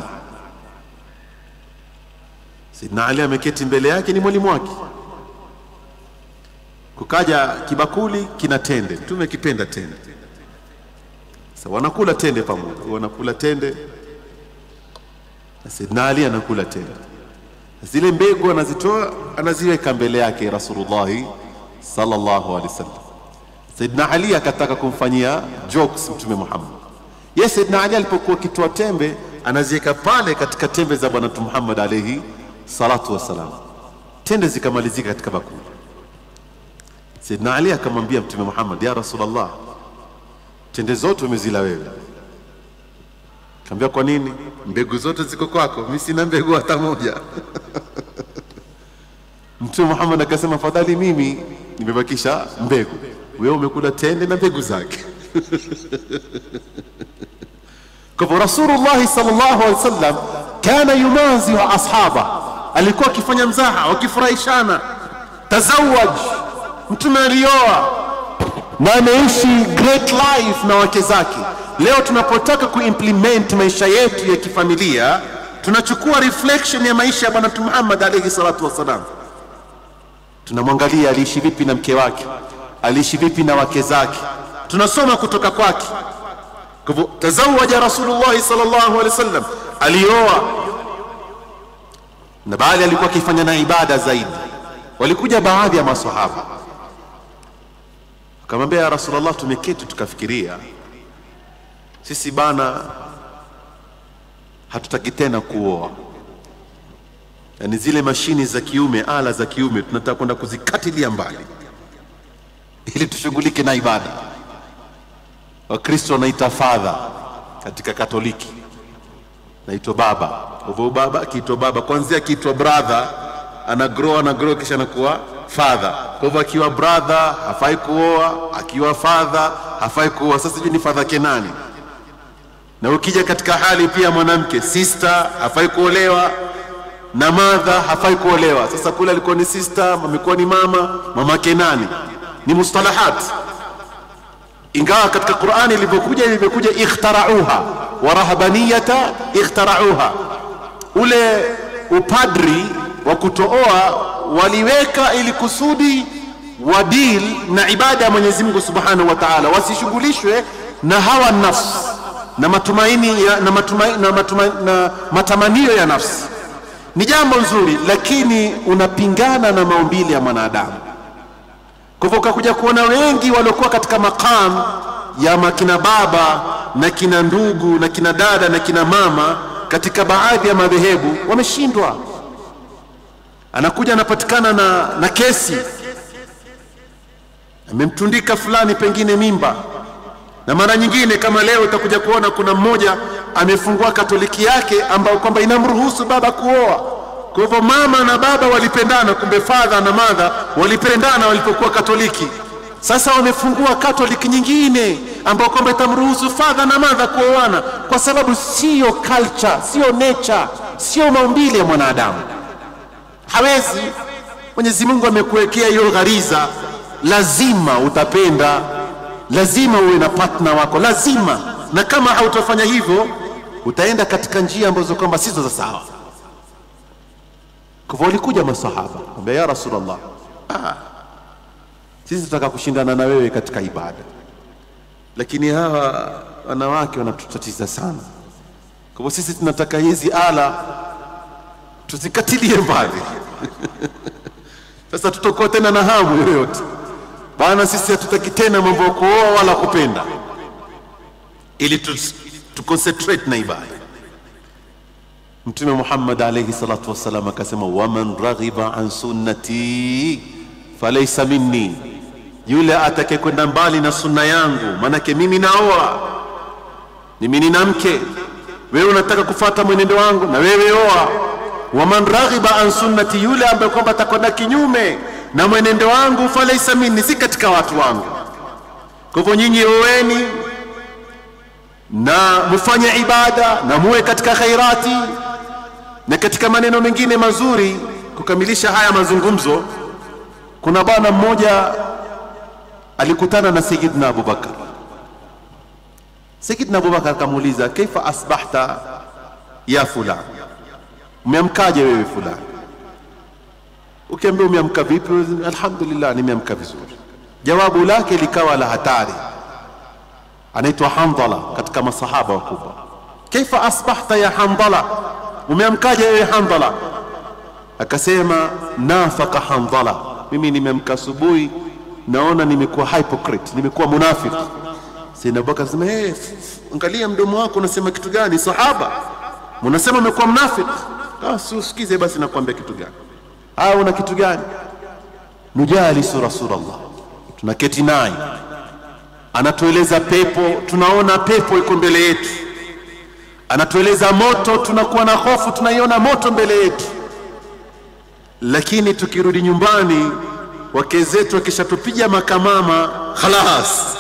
[SPEAKER 1] Saidina Ali ameketi mbele yake, ni mwalimu wake. Kukaja kibakuli kina tende, Mtume akipenda tende sasa wanakula tende pamoja, wanakula tende na Saidina Ali anakula tende. Zile mbegu anazitoa anaziweka mbele yake Rasulullahi sallallahu alaihi wasallam. Saidina Ali akataka kumfanyia jokes Mtume Muhammad. Ye Saidina Ali alipokuwa akitoa tembe anaziweka pale katika tembe za Bwana Mtume Muhammad alaihi salatu wassalam, tende zikamalizika katika bakuli. Saidina Ali akamwambia Mtume Muhammad, ya Rasulullah, tende zote umezila wewe. Kaambia kwa nini? Mbegu zote ziko kwako, mimi sina mbegu hata moja. Mtume Muhammad akasema, fadhali mimi nimebakisha mbegu, wewe umekula tende na mbegu zake. Kwa hivyo Rasulullah sallallahu alaihi wasallam kana yumazihu ashaba, alikuwa akifanya mzaha, wakifurahishana. Tazawaj, mtume alioa na ameishi great life na wake zake. Leo tunapotaka kuimplement maisha yetu ya kifamilia, tunachukua reflection ya maisha ya Bwana Mtume Muhammad alayhi salatu wassalam. Tunamwangalia aliishi vipi na mke wake, aliishi vipi na wake zake, tunasoma kutoka kwake. Kwa hivyo tazawaja Rasulullah sallallahu alaihi wasallam, alioa na baadhi alikuwa akifanya na ibada zaidi. Walikuja baadhi ya maswahaba akamwambia ya Rasulullah, tumeketi tukafikiria sisi bana, hatutaki tena kuoa, yaani zile mashini za kiume, ala za kiume tunataka kwenda kuzikatilia mbali ili tushughulike na ibada. Wakristo wanaita father katika Katoliki, naitwa baba. Hivyo baba akiitwa baba, kwanzia akiitwa brother ana grow ana grow, kisha anakuwa father. Kwa hivyo akiwa brother hafai kuoa, akiwa father hafai kuoa. Sasa sijui ni father kenani. Na ukija katika hali pia mwanamke sister hafai kuolewa na mother hafai kuolewa. Sasa kule alikuwa ni sister, amekuwa ni mama, mama kenani, ni mustalahat ingawa katika Qur'ani ilivyokuja ilivyokuja ikhtarauha wa rahabaniyata ikhtarauha, ule upadri wa kutooa waliweka ili kusudi wadil na ibada ya Mwenyezi Mungu Subhanahu wa Ta'ala, wasishughulishwe na hawa nafsi na matumaini ya, na, matumaini, na, matumaini, na matamanio ya nafsi. Ni jambo nzuri, lakini unapingana na maumbile ya mwanadamu. Kwa hivyo ukakuja kuona wengi waliokuwa katika maqam ya makina baba na kina ndugu na kina dada na kina mama katika baadhi ya madhehebu wameshindwa. Anakuja anapatikana na, na kesi, amemtundika fulani pengine mimba, na mara nyingine kama leo utakuja kuona kuna mmoja amefungua katoliki yake ambao kwamba inamruhusu baba kuoa. Kwa hivyo mama na baba walipendana, kumbe father na mother walipendana walipokuwa Katoliki. Sasa wamefungua Katoliki nyingine ambao kwamba itamruhusu father na mother kuoana, kwa sababu siyo culture, siyo nature, siyo maumbile ya mwanadamu. Hawezi. Mwenyezi Mungu amekuwekea hiyo ghariza, lazima utapenda, lazima uwe na partner wako, lazima. Na kama hautafanya hivyo, utaenda katika njia ambazo kwamba sizo za sawa. Kwa hivyo walikuja masahaba ambia, ya Rasulullah, ah, sisi tunataka kushindana na wewe katika ibada, lakini hawa wanawake wanatutatiza sana. Kwa hivyo sisi tunataka hizi ala tuzikatilie mbali. Sasa tutakuwa tena na hamu yoyote bana, sisi hatutaki tena mambo ya kuoa wala kupenda, ili tu, tu concentrate na ibada. Mtume Muhammad alayhi salatu wassalam akasema, waman raghiba an sunnati falaysa minni, yule atake kwenda mbali na sunna yangu, maanake mimi naoa, mimi nina mke, wewe unataka kufata mwenendo wangu, na wewe oa. Waman raghiba an sunnati, yule ambaye kwamba atakwenda kinyume na mwenendo wangu, falaisa minni, si katika watu wangu. Kwa hivyo nyinyi oweni na mfanye ibada na muwe katika khairati na katika maneno mengine mazuri. Kukamilisha haya mazungumzo, kuna bwana mmoja alikutana na Sayyidina Abubakar. Sayyidina Abubakar akamuuliza, kaifa asbahta ya fulan, umeamkaje wewe fulani? Ukiambia umeamka vipi? Alhamdulillah, nimeamka vizuri. Jawabu lake likawa la hatari. Anaitwa Handala katika masahaba wakubwa. Kaifa asbahta ya Handala, umeamkaje wewe Handala? Akasema nafaka Handala, mimi nimeamka asubuhi naona nimekuwa hypocrite, nimekuwa munafiki. Sayyidina Abubakar akasema hey, angalia mdomo wako unasema kitu gani? Sahaba unasema umekuwa mnafiki. Ah, si usikize basi, nakwambia kitu gani? Ah, una kitu gani? Nujalisu Rasulullah, tunaketi naye anatueleza pepo, tunaona pepo iko mbele yetu, anatueleza moto, tunakuwa na hofu, tunaiona moto mbele yetu, lakini tukirudi nyumbani wake zetu wakishatupiga makamama, khalas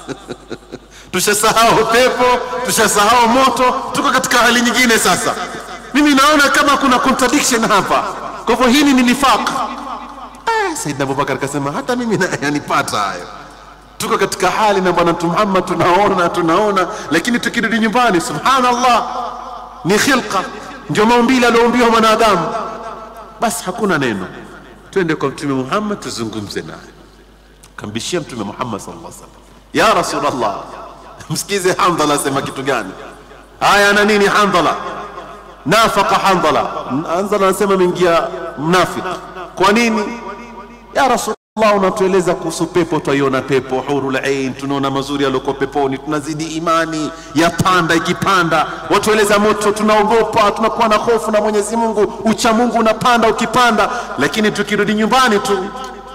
[SPEAKER 1] tushasahau pepo, tushasahau moto, tuko katika hali nyingine sasa. Mimi naona kama kuna contradiction hapa, kwa hivyo hili ni nifaq. Eh, Saidna Abubakar akasema hata mimi na yanipata hayo tuko katika hali na bwana mtume Muhammad tunaona tunaona, lakini tukirudi nyumbani, subhanallah, ni khilqa, ndio maumbile alioumbiwa mwanadamu. Basi hakuna neno, twende kwa mtume Muhammad tuzungumze naye. Kambishia mtume Muhammad sallallahu alaihi wasallam, ya Rasulullah, msikize Handhala asema kitu gani? Haya, ana nini Handhala? Nafaka Handhala. Handhala anasema ameingia mnafiki. Kwa nini? ya Rasul Allah unatueleza kuhusu pepo, twaiona pepo hurul ain, tunaona mazuri yalioko peponi, tunazidi imani ya panda ikipanda. Watueleza moto, tunaogopa, tunakuwa na hofu na Mwenyezi Mungu, ucha Mungu unapanda ukipanda, lakini tukirudi nyumbani tu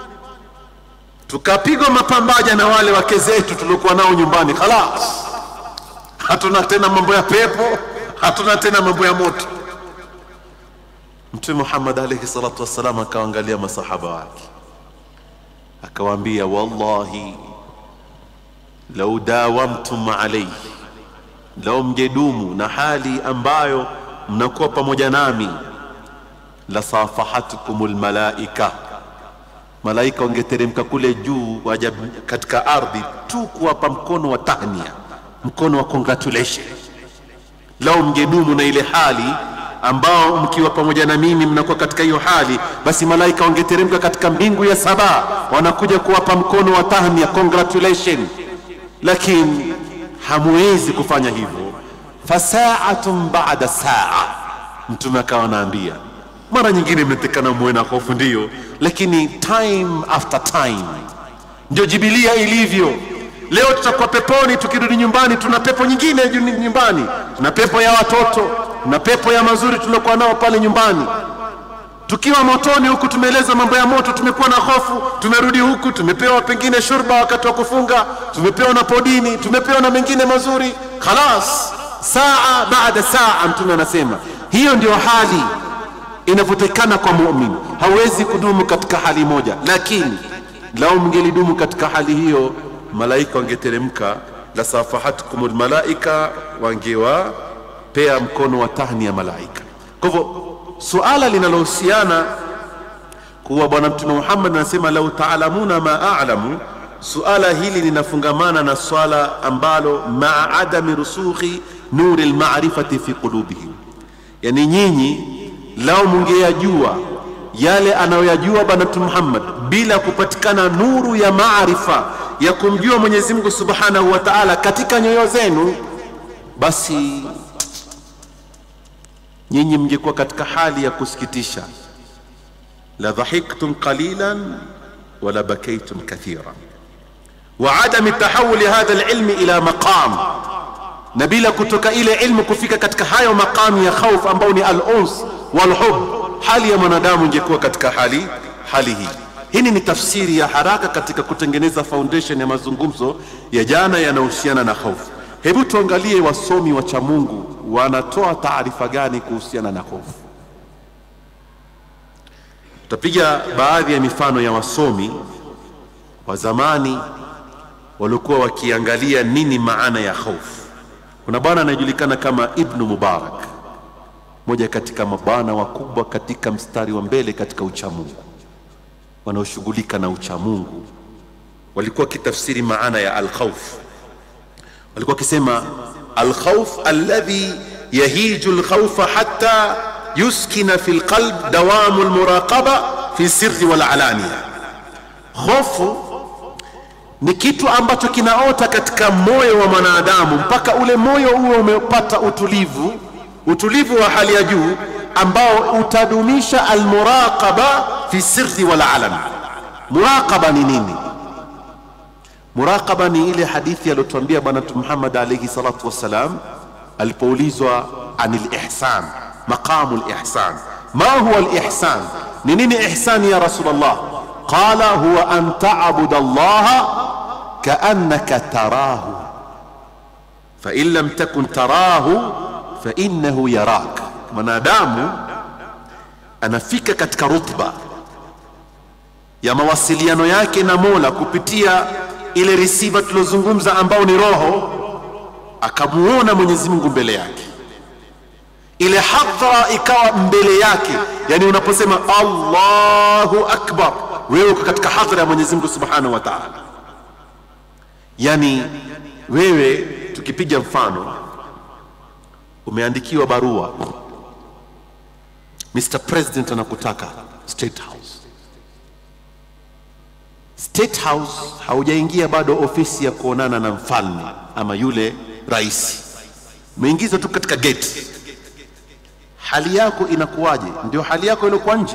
[SPEAKER 1] tukapigwa mapambaja na wale wake zetu tuliokuwa nao nyumbani, khalas, hatuna tena mambo ya pepo, hatuna tena mambo ya moto. Mtume Muhammad alayhi salatu wassalam akawaangalia masahaba wake akawaambia wallahi lau dawamtum alayhi, lau mjedumu na hali ambayo mnakuwa pamoja nami, lasafahatkum lmalaika, malaika wangeteremka kule juu waja katika ardhi tu kuwapa mkono wa tahnia, mkono wa congratulation. Lau mjedumu na ile hali ambao mkiwa pamoja na mimi mnakuwa katika hiyo hali, basi malaika wangeteremka katika mbingu ya saba, wanakuja kuwapa mkono wa tahnia, congratulation. Lakini hamwezi kufanya hivyo, fasaatun baada saa. Mtume akawa anaambia, mara nyingine mnatekana muwe na hofu, ndiyo, lakini time after time, ndio jibilia ilivyo. Leo tutakuwa peponi, tukirudi nyumbani tuna pepo nyingine nyumbani, tuna pepo ya watoto na pepo ya mazuri tuliokuwa nao pale nyumbani. Tukiwa motoni huku tumeeleza mambo ya moto, tumekuwa na hofu, tumerudi huku tumepewa pengine shurba wakati wa kufunga, tumepewa na podini, tumepewa na mengine mazuri. Khalas, saa baada saa, Mtume anasema hiyo ndio hali inavyotekana kwa muumini. Hawezi kudumu katika hali moja, lakini lau mngelidumu katika hali hiyo, malaika wangeteremka, la safahatkum lmalaika, wangewa pea mkono wa tahni ya malaika. Kwa hivyo suala linalohusiana kuwa Bwana Mtume Muhammad anasema lau taalamuna ma a'lamu, suala hili linafungamana na swala ambalo maa adami rusukhi nuri lmarifati fi qulubihim, yani nyinyi lau mungeyajua yale anayoyajua Bwana Mtume Muhammad bila kupatikana nuru ya maarifa ya kumjua Mwenyezi Mungu Subhanahu wa Ta'ala katika nyoyo zenu, basi nyinyi mngekuwa katika hali ya kusikitisha, la dhahiktum qalilan wala bakaytum kathiran wa adami tahawuli hadha alilmi ila maqam, na bila kutoka ile ilmu kufika katika hayo maqamu ya khauf ambao ni al-uns wal hub, hali ya mwanadamu ingekuwa katika hali hali hii. hii ni tafsiri ya haraka katika kutengeneza foundation ya mazungumzo ya jana yanayohusiana na hofu hebu tuangalie wasomi wa cha mungu wanatoa taarifa gani kuhusiana na hofu tutapiga baadhi ya mifano ya wasomi wa zamani waliokuwa wakiangalia nini maana ya hofu kuna bwana anayejulikana kama ibnu mubarak moja katika mabwana wakubwa katika mstari wa mbele katika uchamungu wanaoshughulika na uchamungu walikuwa wakitafsiri maana ya alkhauf walikuwa wakisema alkhauf alladhi yahiju lkhaufa hatta yuskina fi lqalb dawamu lmuraqaba fi sirri walalania hofu ni kitu ambacho kinaota katika moyo wa mwanadamu mpaka ule moyo huo umepata utulivu utulivu wa hali ya juu ambao utadumisha almuraqaba fi sirri wal alam muraqaba ni nini muraqaba ni ile hadithi aliyotuambia bwana mtume Muhammad alayhi salatu wassalam alipoulizwa anil ihsan maqamu lihsan ma huwa lihsan ni nini ihsani ya rasulullah qala huwa an ta'budu allaha kaannaka tarahu fain lam takun tarahu fainnahu yarak mwanadamu anafika katika rutba ya mawasiliano yake na mola kupitia ile receiver tuliozungumza ambao ni roho akamuona mwenyezi mungu mbele yake ile hadhara ikawa mbele yake yani unaposema allahu akbar wewe uko katika hadhara ya mwenyezi mungu subhanahu wa taala yani wewe tukipiga mfano umeandikiwa barua Mr. President anakutaka State House. State House haujaingia bado ofisi ya kuonana na mfalme ama yule rais, umeingizwa tu katika gate. Hali yako inakuwaje? Ndio hali yako iliyokuwa nje?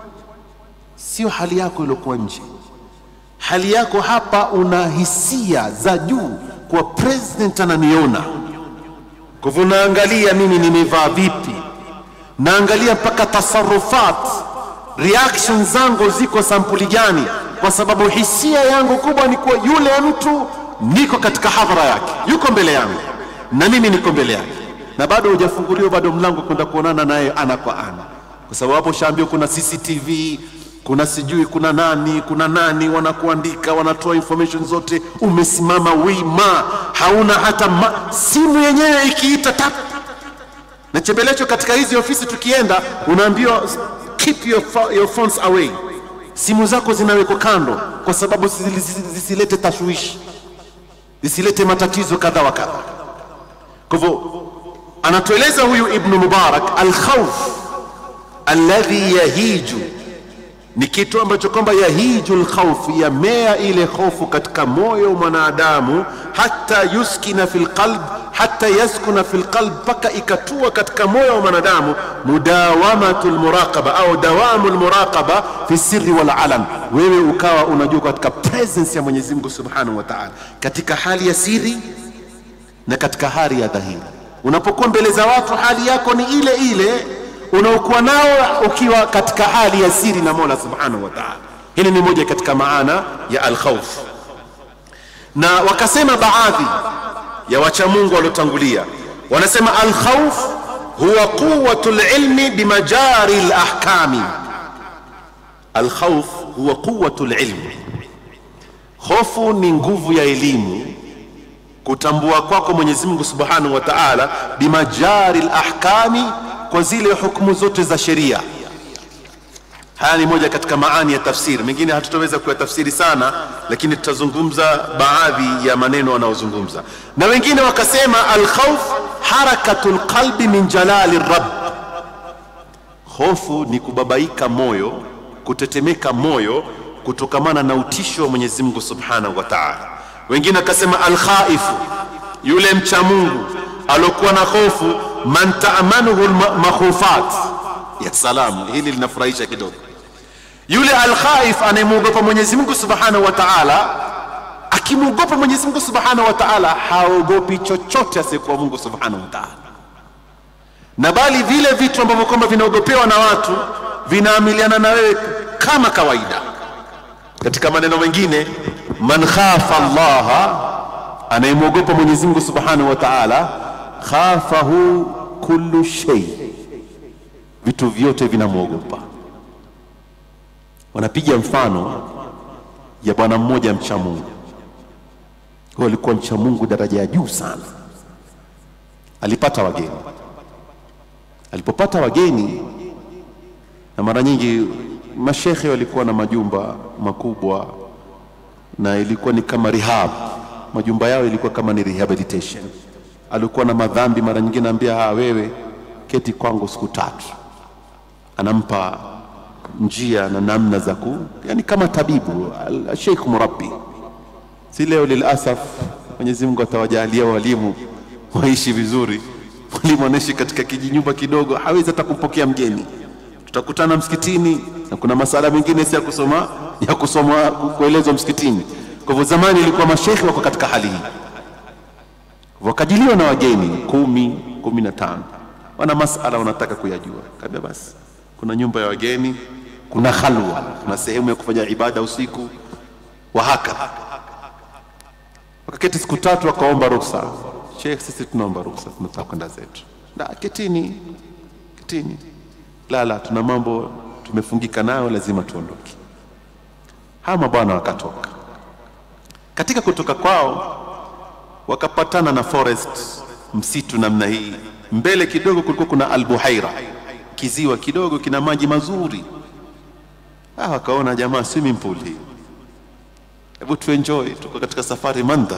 [SPEAKER 1] Sio hali yako iliyokuwa nje. Hali yako hapa, una hisia za juu kwa president ananiona kwa hivyo naangalia mimi nimevaa vipi, naangalia mpaka tasarufat, reaction zangu ziko sampuli gani, kwa sababu hisia yangu kubwa ni kuwa yule mtu niko katika hadhara yake, yuko mbele yangu na mimi niko mbele yake, na bado hujafunguliwa bado mlango kwenda kuonana naye ana kwa ana, kwa sababu hapo shaambiwa kuna CCTV kuna sijui kuna nani kuna nani wanakuandika wanatoa information zote umesimama wima hauna hata ma, simu yenyewe ikiita tap na chembelecho katika hizi ofisi tukienda unaambiwa keep your, your phones away simu zako zinawekwa kando kwa sababu zisilete tashwishi zisilete matatizo kadha wa kadha kwa hivyo anatueleza huyu ibnu mubarak alkhauf alladhi yahiju ni kitu ambacho kwamba yahiju lkhaufu yamea ile hofu katika moyo mwanadamu hata yuskina fi lqalb hata yaskuna fi lqalb mpaka ikatua katika moyo wa mwanadamu mudawamatu lmuraqaba au dawamu lmuraqaba fi sirri wal alam wewe ukawa unajua katika presence ya mwenyezi mungu subhanahu wa taala katika hali ya siri na katika hali ya dhahiri unapokuwa mbele za watu hali yako ni ile ile unaokuwa nao ukiwa katika hali ya siri na mola subhanahu wa taala hili ni moja katika maana ya alkhauf na wakasema baadhi ya wachamungu waliotangulia wanasema alkhauf huwa quwatu lilmi bimajari lahkami alkhauf huwa quwatu lilmi hofu ni nguvu ya elimu kutambua kwako mwenyezi mungu subhanahu wa taala bimajari lahkami kwa zile hukumu zote za sheria haya ni moja katika maani ya tafsiri mengine hatutaweza kuyatafsiri sana lakini tutazungumza baadhi ya maneno wanaozungumza na wengine wakasema alkhauf harakatu lqalbi min jalali rabb hofu ni kubabaika moyo kutetemeka moyo kutokamana na utisho wa mwenyezi mungu subhanahu wa taala wengine wakasema alkhaifu yule mcha mungu aliokuwa na hofu man taamanuhu makhufat ya salam hili linafurahisha kidogo yule alkhaif anayemwogopa mwenyezi mungu subhanahu wa taala akimwogopa mwenyezi mungu subhanahu wa taala haogopi chochote asiyekuwa mungu subhanahu wa taala na bali vile vitu ambavyo kwamba vinaogopewa na watu vinaamiliana na wewe kama kawaida katika maneno mengine man khafa allaha anayemwogopa mwenyezi mungu subhanahu wa taala khafahu kullu shay vitu vyote vinamwogopa wanapiga mfano ya bwana mmoja mcha mungu huyo alikuwa mcha mungu daraja ya juu sana alipata wageni alipopata wageni na mara nyingi mashekhe walikuwa na majumba makubwa na ilikuwa ni kama rehab majumba yao ilikuwa kama ni rehabilitation alikuwa na madhambi mara nyingine ambia ha wewe keti kwangu siku tatu anampa njia na namna za ku yani kama tabibu al- sheikh murabbi si leo lilasaf mwenyezi mungu atawajalia walimu waishi vizuri mwalimu anaishi katika kijinyumba kidogo hawezi hata kumpokea mgeni tutakutana msikitini na kuna masala mengine si ya kusoma ya kusoma kuelezwa msikitini kwa hivyo zamani ilikuwa mashekhe wako katika hali hii wakajiliwa na wageni kumi kumi na tano wana masala wanataka kuyajua kaambia basi kuna nyumba ya wageni kuna khalwa kuna sehemu ya kufanya ibada usiku wa hakadha wakaketi siku tatu wakaomba ruhusa shekh sisi tunaomba ruhusa tunataka kwenda zetu na ketini ketini la la tuna mambo tumefungika nayo lazima tuondoke hawa mabwana wakatoka katika kutoka kwao wakapatana na forest msitu namna hii mbele kidogo kulikuwa kuna albuhaira kiziwa kidogo kina maji mazuri ah, wakaona jamaa swimming pool hii hebu tuenjoy tuko katika safari mandhar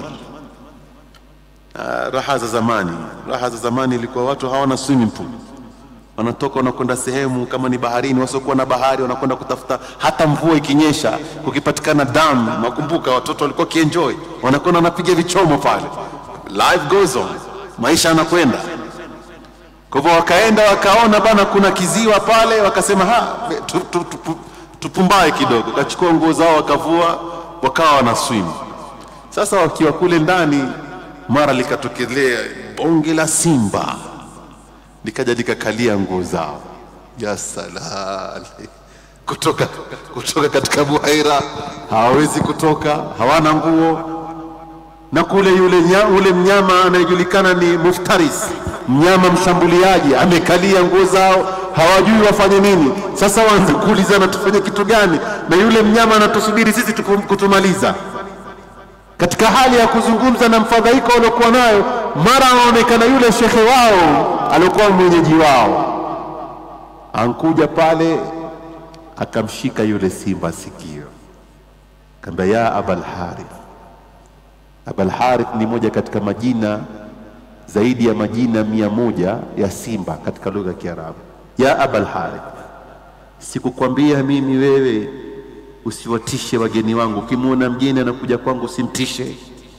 [SPEAKER 1] ah, raha za zamani raha za zamani ilikuwa watu hawana swimming pool wanatoka wanakwenda sehemu kama ni baharini wasiokuwa na bahari wanakwenda kutafuta hata mvua ikinyesha kukipatikana dam nakumbuka watoto walikuwa kienjoy wanakwenda wanapiga vichomo pale life goes on maisha yanakwenda kwa hivyo wakaenda wakaona bana kuna kiziwa pale wakasema ha tu, tu, tu, tu, tupumbae kidogo wakachukua nguo zao wakavua wakawa wana swim sasa wakiwa kule ndani mara likatokelea bonge la simba likaja likakalia nguo zao ya salali kutoka, kutoka katika buhaira hawawezi kutoka hawana nguo na kule yule nya, ule mnyama anayejulikana ni muftaris mnyama mshambuliaji amekalia nguo zao hawajui wafanye nini sasa waanze kuulizana tufanye kitu gani na yule mnyama anatusubiri sisi tupu- kutumaliza katika hali ya kuzungumza na mfadhaiko waliokuwa nayo mara anaonekana yule shekhe wao aliokuwa mwenyeji wao ankuja pale akamshika yule simba sikio kaambia ya abal harith abal harith ni moja katika majina zaidi ya majina mia moja ya simba katika lugha ya kiarabu ya abal harith sikukwambia mimi wewe usiwatishe wageni wangu ukimwona mgeni anakuja kwangu usimtishe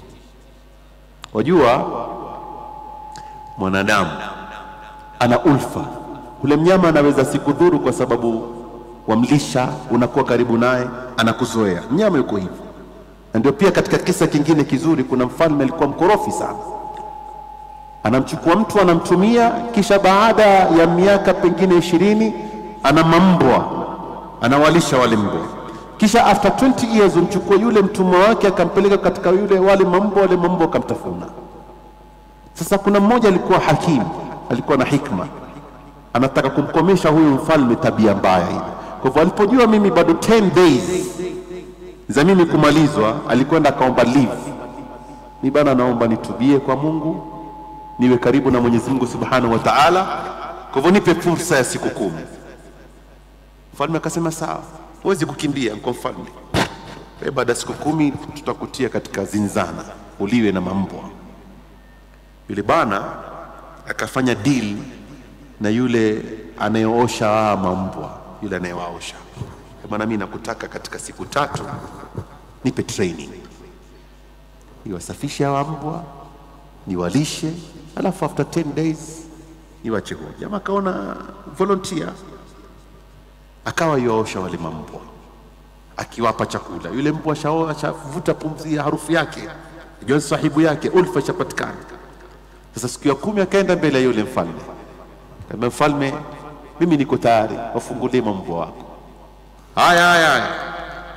[SPEAKER 1] wajua mwanadamu ana ulfa ule mnyama anaweza sikudhuru kwa sababu wamlisha unakuwa karibu naye anakuzoea mnyama yuko hivyo na ndio pia katika kisa kingine kizuri kuna mfalme alikuwa mkorofi sana anamchukua mtu anamtumia kisha baada ya miaka pengine ishirini ana mambwa anawalisha wale mbwa kisha after 20 years umchukua yule mtumwa wake akampeleka katika yule wale mambwa wale mambwa akamtafuna sasa kuna mmoja alikuwa hakimu alikuwa na hikma anataka kumkomesha huyu mfalme tabia mbaya ile kwa hivyo alipojua mimi bado 10 days za mimi kumalizwa alikwenda akaomba leave mi bana naomba nitubie kwa mungu niwe karibu na mwenyezi mungu subhanahu wa taala kwa hivyo nipe fursa ya siku kumi mfalme akasema sawa huwezi kukimbia kwa mfalme Wewe baada ya siku kumi tutakutia katika zinzana uliwe na mambwa yule bana akafanya deal na yule anayeosha hawa mambwa yule anayewaosha bana mi nakutaka katika siku tatu nipe training niwasafishe hawa mbwa niwalishe alafu after 10 days niwache huru jamaa akaona volunteer akawa yuwaosha wale mambwa akiwapa chakula yule mbwa ashao- ashavuta pumzi ya harufu yake jua sahibu yake ulfa ishapatikana sasa siku ya kumi akaenda mbele ya yule mfalme kaambia mfalme mimi niko tayari wafungulie mambwa wako haya haya haya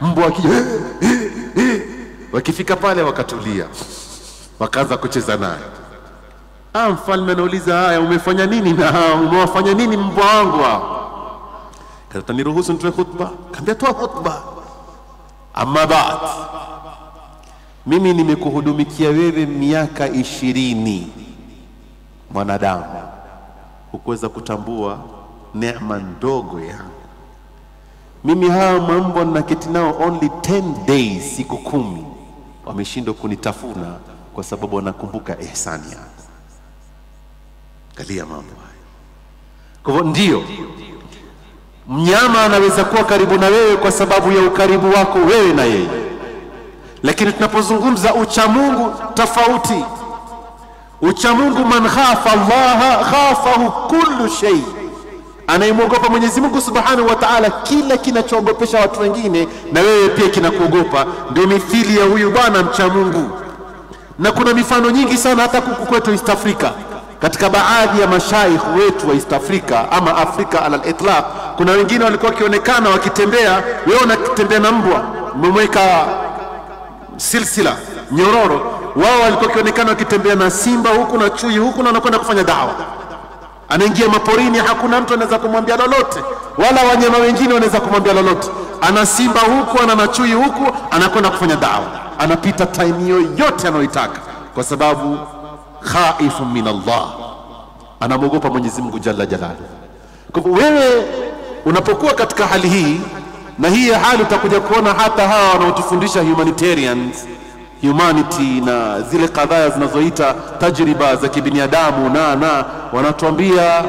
[SPEAKER 1] mbwa wakija wakifika pale wakatulia, wakaanza kucheza naye. Ah, mfalme anauliza, haya umefanya nini na hao? umewafanya nini mbwa wangu hao? Kata niruhusu nitoe khutba. Kaambia toa khutba. Amma baad, mimi nimekuhudumikia wewe miaka ishirini, mwanadamu, hukuweza kutambua neema ndogo yangu mimi. Hawa mambwa naketi nao only 10 days, siku kumi, wameshindwa kunitafuna kwa sababu wanakumbuka ihsani yangu. Angalia mambo haya. Kwa hivyo ndio mnyama anaweza kuwa karibu na wewe kwa sababu ya ukaribu wako wewe na yeye, lakini tunapozungumza uchamungu tofauti. Uchamungu, man khafa Allaha khafahu kullu shay, anayemwogopa Mwenyezi Mungu Subhanahu wa Ta'ala, kila kinachoogopesha watu wengine na wewe pia kinakuogopa. Ndio mithili ya huyu bwana mcha Mungu, na kuna mifano nyingi sana hata kuku kwetu East Africa katika baadhi ya mashaikh wetu wa East Africa ama Afrika ala al-itlaq, kuna wengine walikuwa wakionekana wakitembea, wewe unatembea na mbwa umemweka silsila nyororo, wao walikuwa wakionekana wakitembea na simba huku na chui huku, na wanakwenda kufanya dawa. Anaingia maporini, hakuna mtu anaweza kumwambia lolote, wala wanyama wengine wanaweza kumwambia lolote. Ana simba huku, ana na chui huku, anakwenda kufanya dawa, anapita time yoyote anayoitaka kwa sababu khaifu min Allah, anamwogopa Mwenyezi Mungu jalla jalaluhu. Kwa hivyo wewe unapokuwa katika hali hii, na hii hali utakuja kuona hata hawa wanaotufundisha humanitarians humanity na zile kadhaa zinazoita tajriba za kibinadamu na na wanatuambia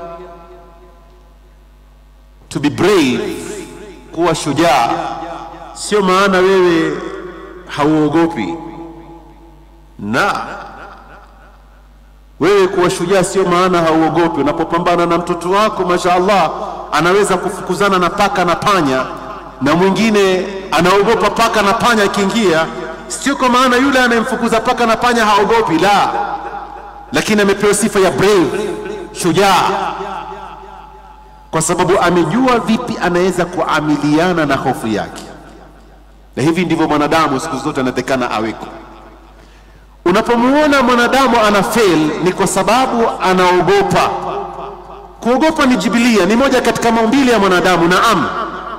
[SPEAKER 1] to be brave, kuwa shujaa, sio maana wewe hauogopi na wewe kuwa shujaa sio maana hauogopi. Unapopambana na mtoto wako, mashaallah, anaweza kufukuzana na paka na panya, na mwingine anaogopa paka na panya akiingia, sio kwa maana yule anayemfukuza paka na panya haogopi, la, lakini amepewa sifa ya brave, shujaa, kwa sababu amejua vipi anaweza kuamiliana na hofu yake. Na hivi ndivyo mwanadamu siku zote anatakana aweko. Unapomuona mwanadamu ana fail ni kwa sababu anaogopa. Kuogopa ni jibilia, ni moja katika maumbile ya mwanadamu, naam,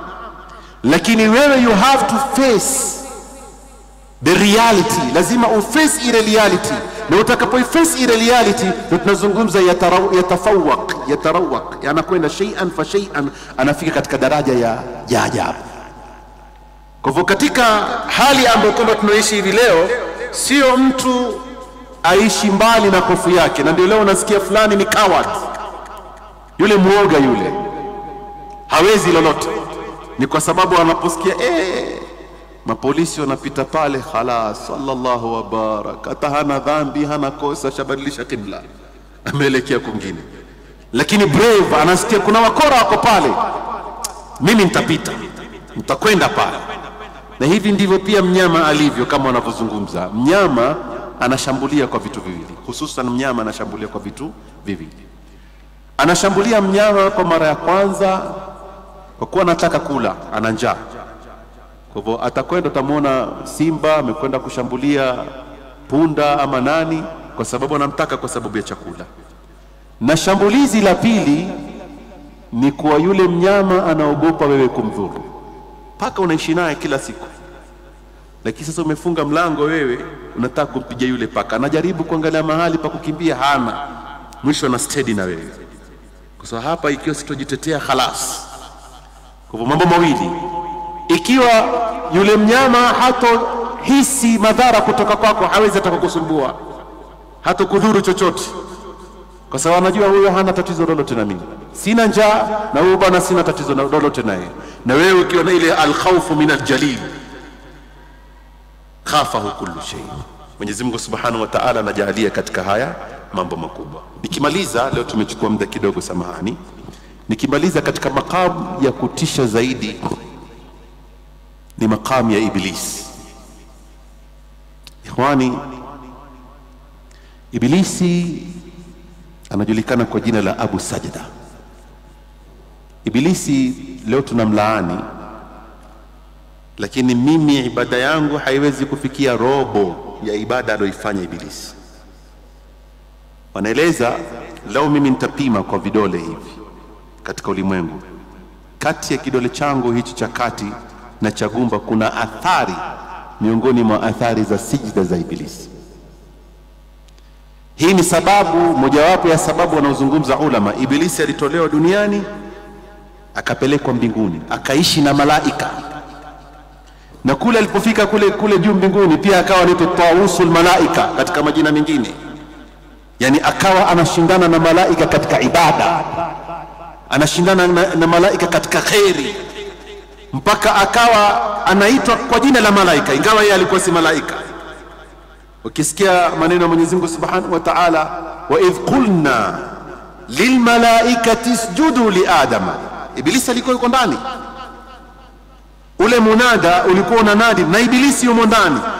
[SPEAKER 1] lakini wewe you have to face the reality, lazima uface ile reality, na utakapoiface ile reality ndio tunazungumza yatafawaq, yatarawaq, anakwenda shay'an fa shay'an, anafika katika daraja ya ya ajabu. Kwa hivyo katika hali ambayo kwamba tunaishi hivi leo sio mtu aishi mbali na hofu yake, na ndio leo unasikia fulani ni coward, yule mwoga yule hawezi lolote. Ni kwa sababu anaposikia eh, mapolisi wanapita pale, khalas, sallallahu wa barak, hata hana dhambi, hana kosa, shabadilisha kibla, ameelekea kwingine. Lakini brave anasikia kuna wakora wako pale, mimi nitapita, nitakwenda pale na hivi ndivyo pia mnyama alivyo, kama wanavyozungumza. Mnyama anashambulia kwa vitu viwili, hususan mnyama anashambulia kwa vitu viwili. Anashambulia mnyama kwa mara ya kwanza kwa kuwa anataka kula, ana njaa. Kwa hivyo atakwenda, utamwona simba amekwenda kushambulia punda ama nani, kwa sababu anamtaka kwa sababu ya chakula. Na shambulizi la pili ni kwa yule mnyama anaogopa wewe kumdhuru paka unaishi naye kila siku, lakini sasa umefunga mlango wewe, unataka kumpiga yule paka, anajaribu kuangalia mahali pa kukimbia, hana mwisho, ana stedi na wewe, kwa sababu hapa, ikiwa sitojitetea halas. Kwa hivyo mambo mawili, ikiwa yule mnyama hatohisi madhara kutoka kwako, hawezi hata kukusumbua, hata kudhuru chochote, kwa sababu anajua huyo hana tatizo lolote na mimi, sina njaa na huyo bwana sina tatizo lolote naye na wewe ukiwa na ile alkhawfu min aljalil khafahu kullu shay. Mwenyezi Mungu Subhanahu wa Ta'ala anajalia katika haya mambo makubwa. Nikimaliza leo, tumechukua muda kidogo, samahani. Nikimaliza katika makamu ya kutisha zaidi ni makamu ya Iblis. Ikhwani, Ibilisi anajulikana kwa jina la Abu Sajda. Ibilisi leo tunamlaani lakini mimi ibada yangu haiwezi kufikia robo ya ibada aliyoifanya Ibilisi. Wanaeleza lau mimi nitapima kwa vidole hivi katika ulimwengu, kati ya kidole changu hichi cha kati na cha gumba kuna athari miongoni mwa athari za sijida za Ibilisi. Hii ni sababu mojawapo ya sababu wanaozungumza ulama. Ibilisi alitolewa duniani akapelekwa mbinguni akaishi na malaika, na kule alipofika kule kule juu mbinguni pia akawa anaitwa tawusul malaika katika majina mengine, yani akawa anashindana na malaika katika ibada, anashindana na, na malaika katika kheri, mpaka akawa anaitwa kwa jina la malaika, ingawa yeye alikuwa si malaika. Ukisikia maneno ya Mwenyezi Mungu Subhanahu wa Ta'ala, wa idh qulna lilmalaikati isjudu li adama, Ibilisi alikuwa yuko ndani. Ule munada ulikuwa unanadi na Ibilisi yumo ndani,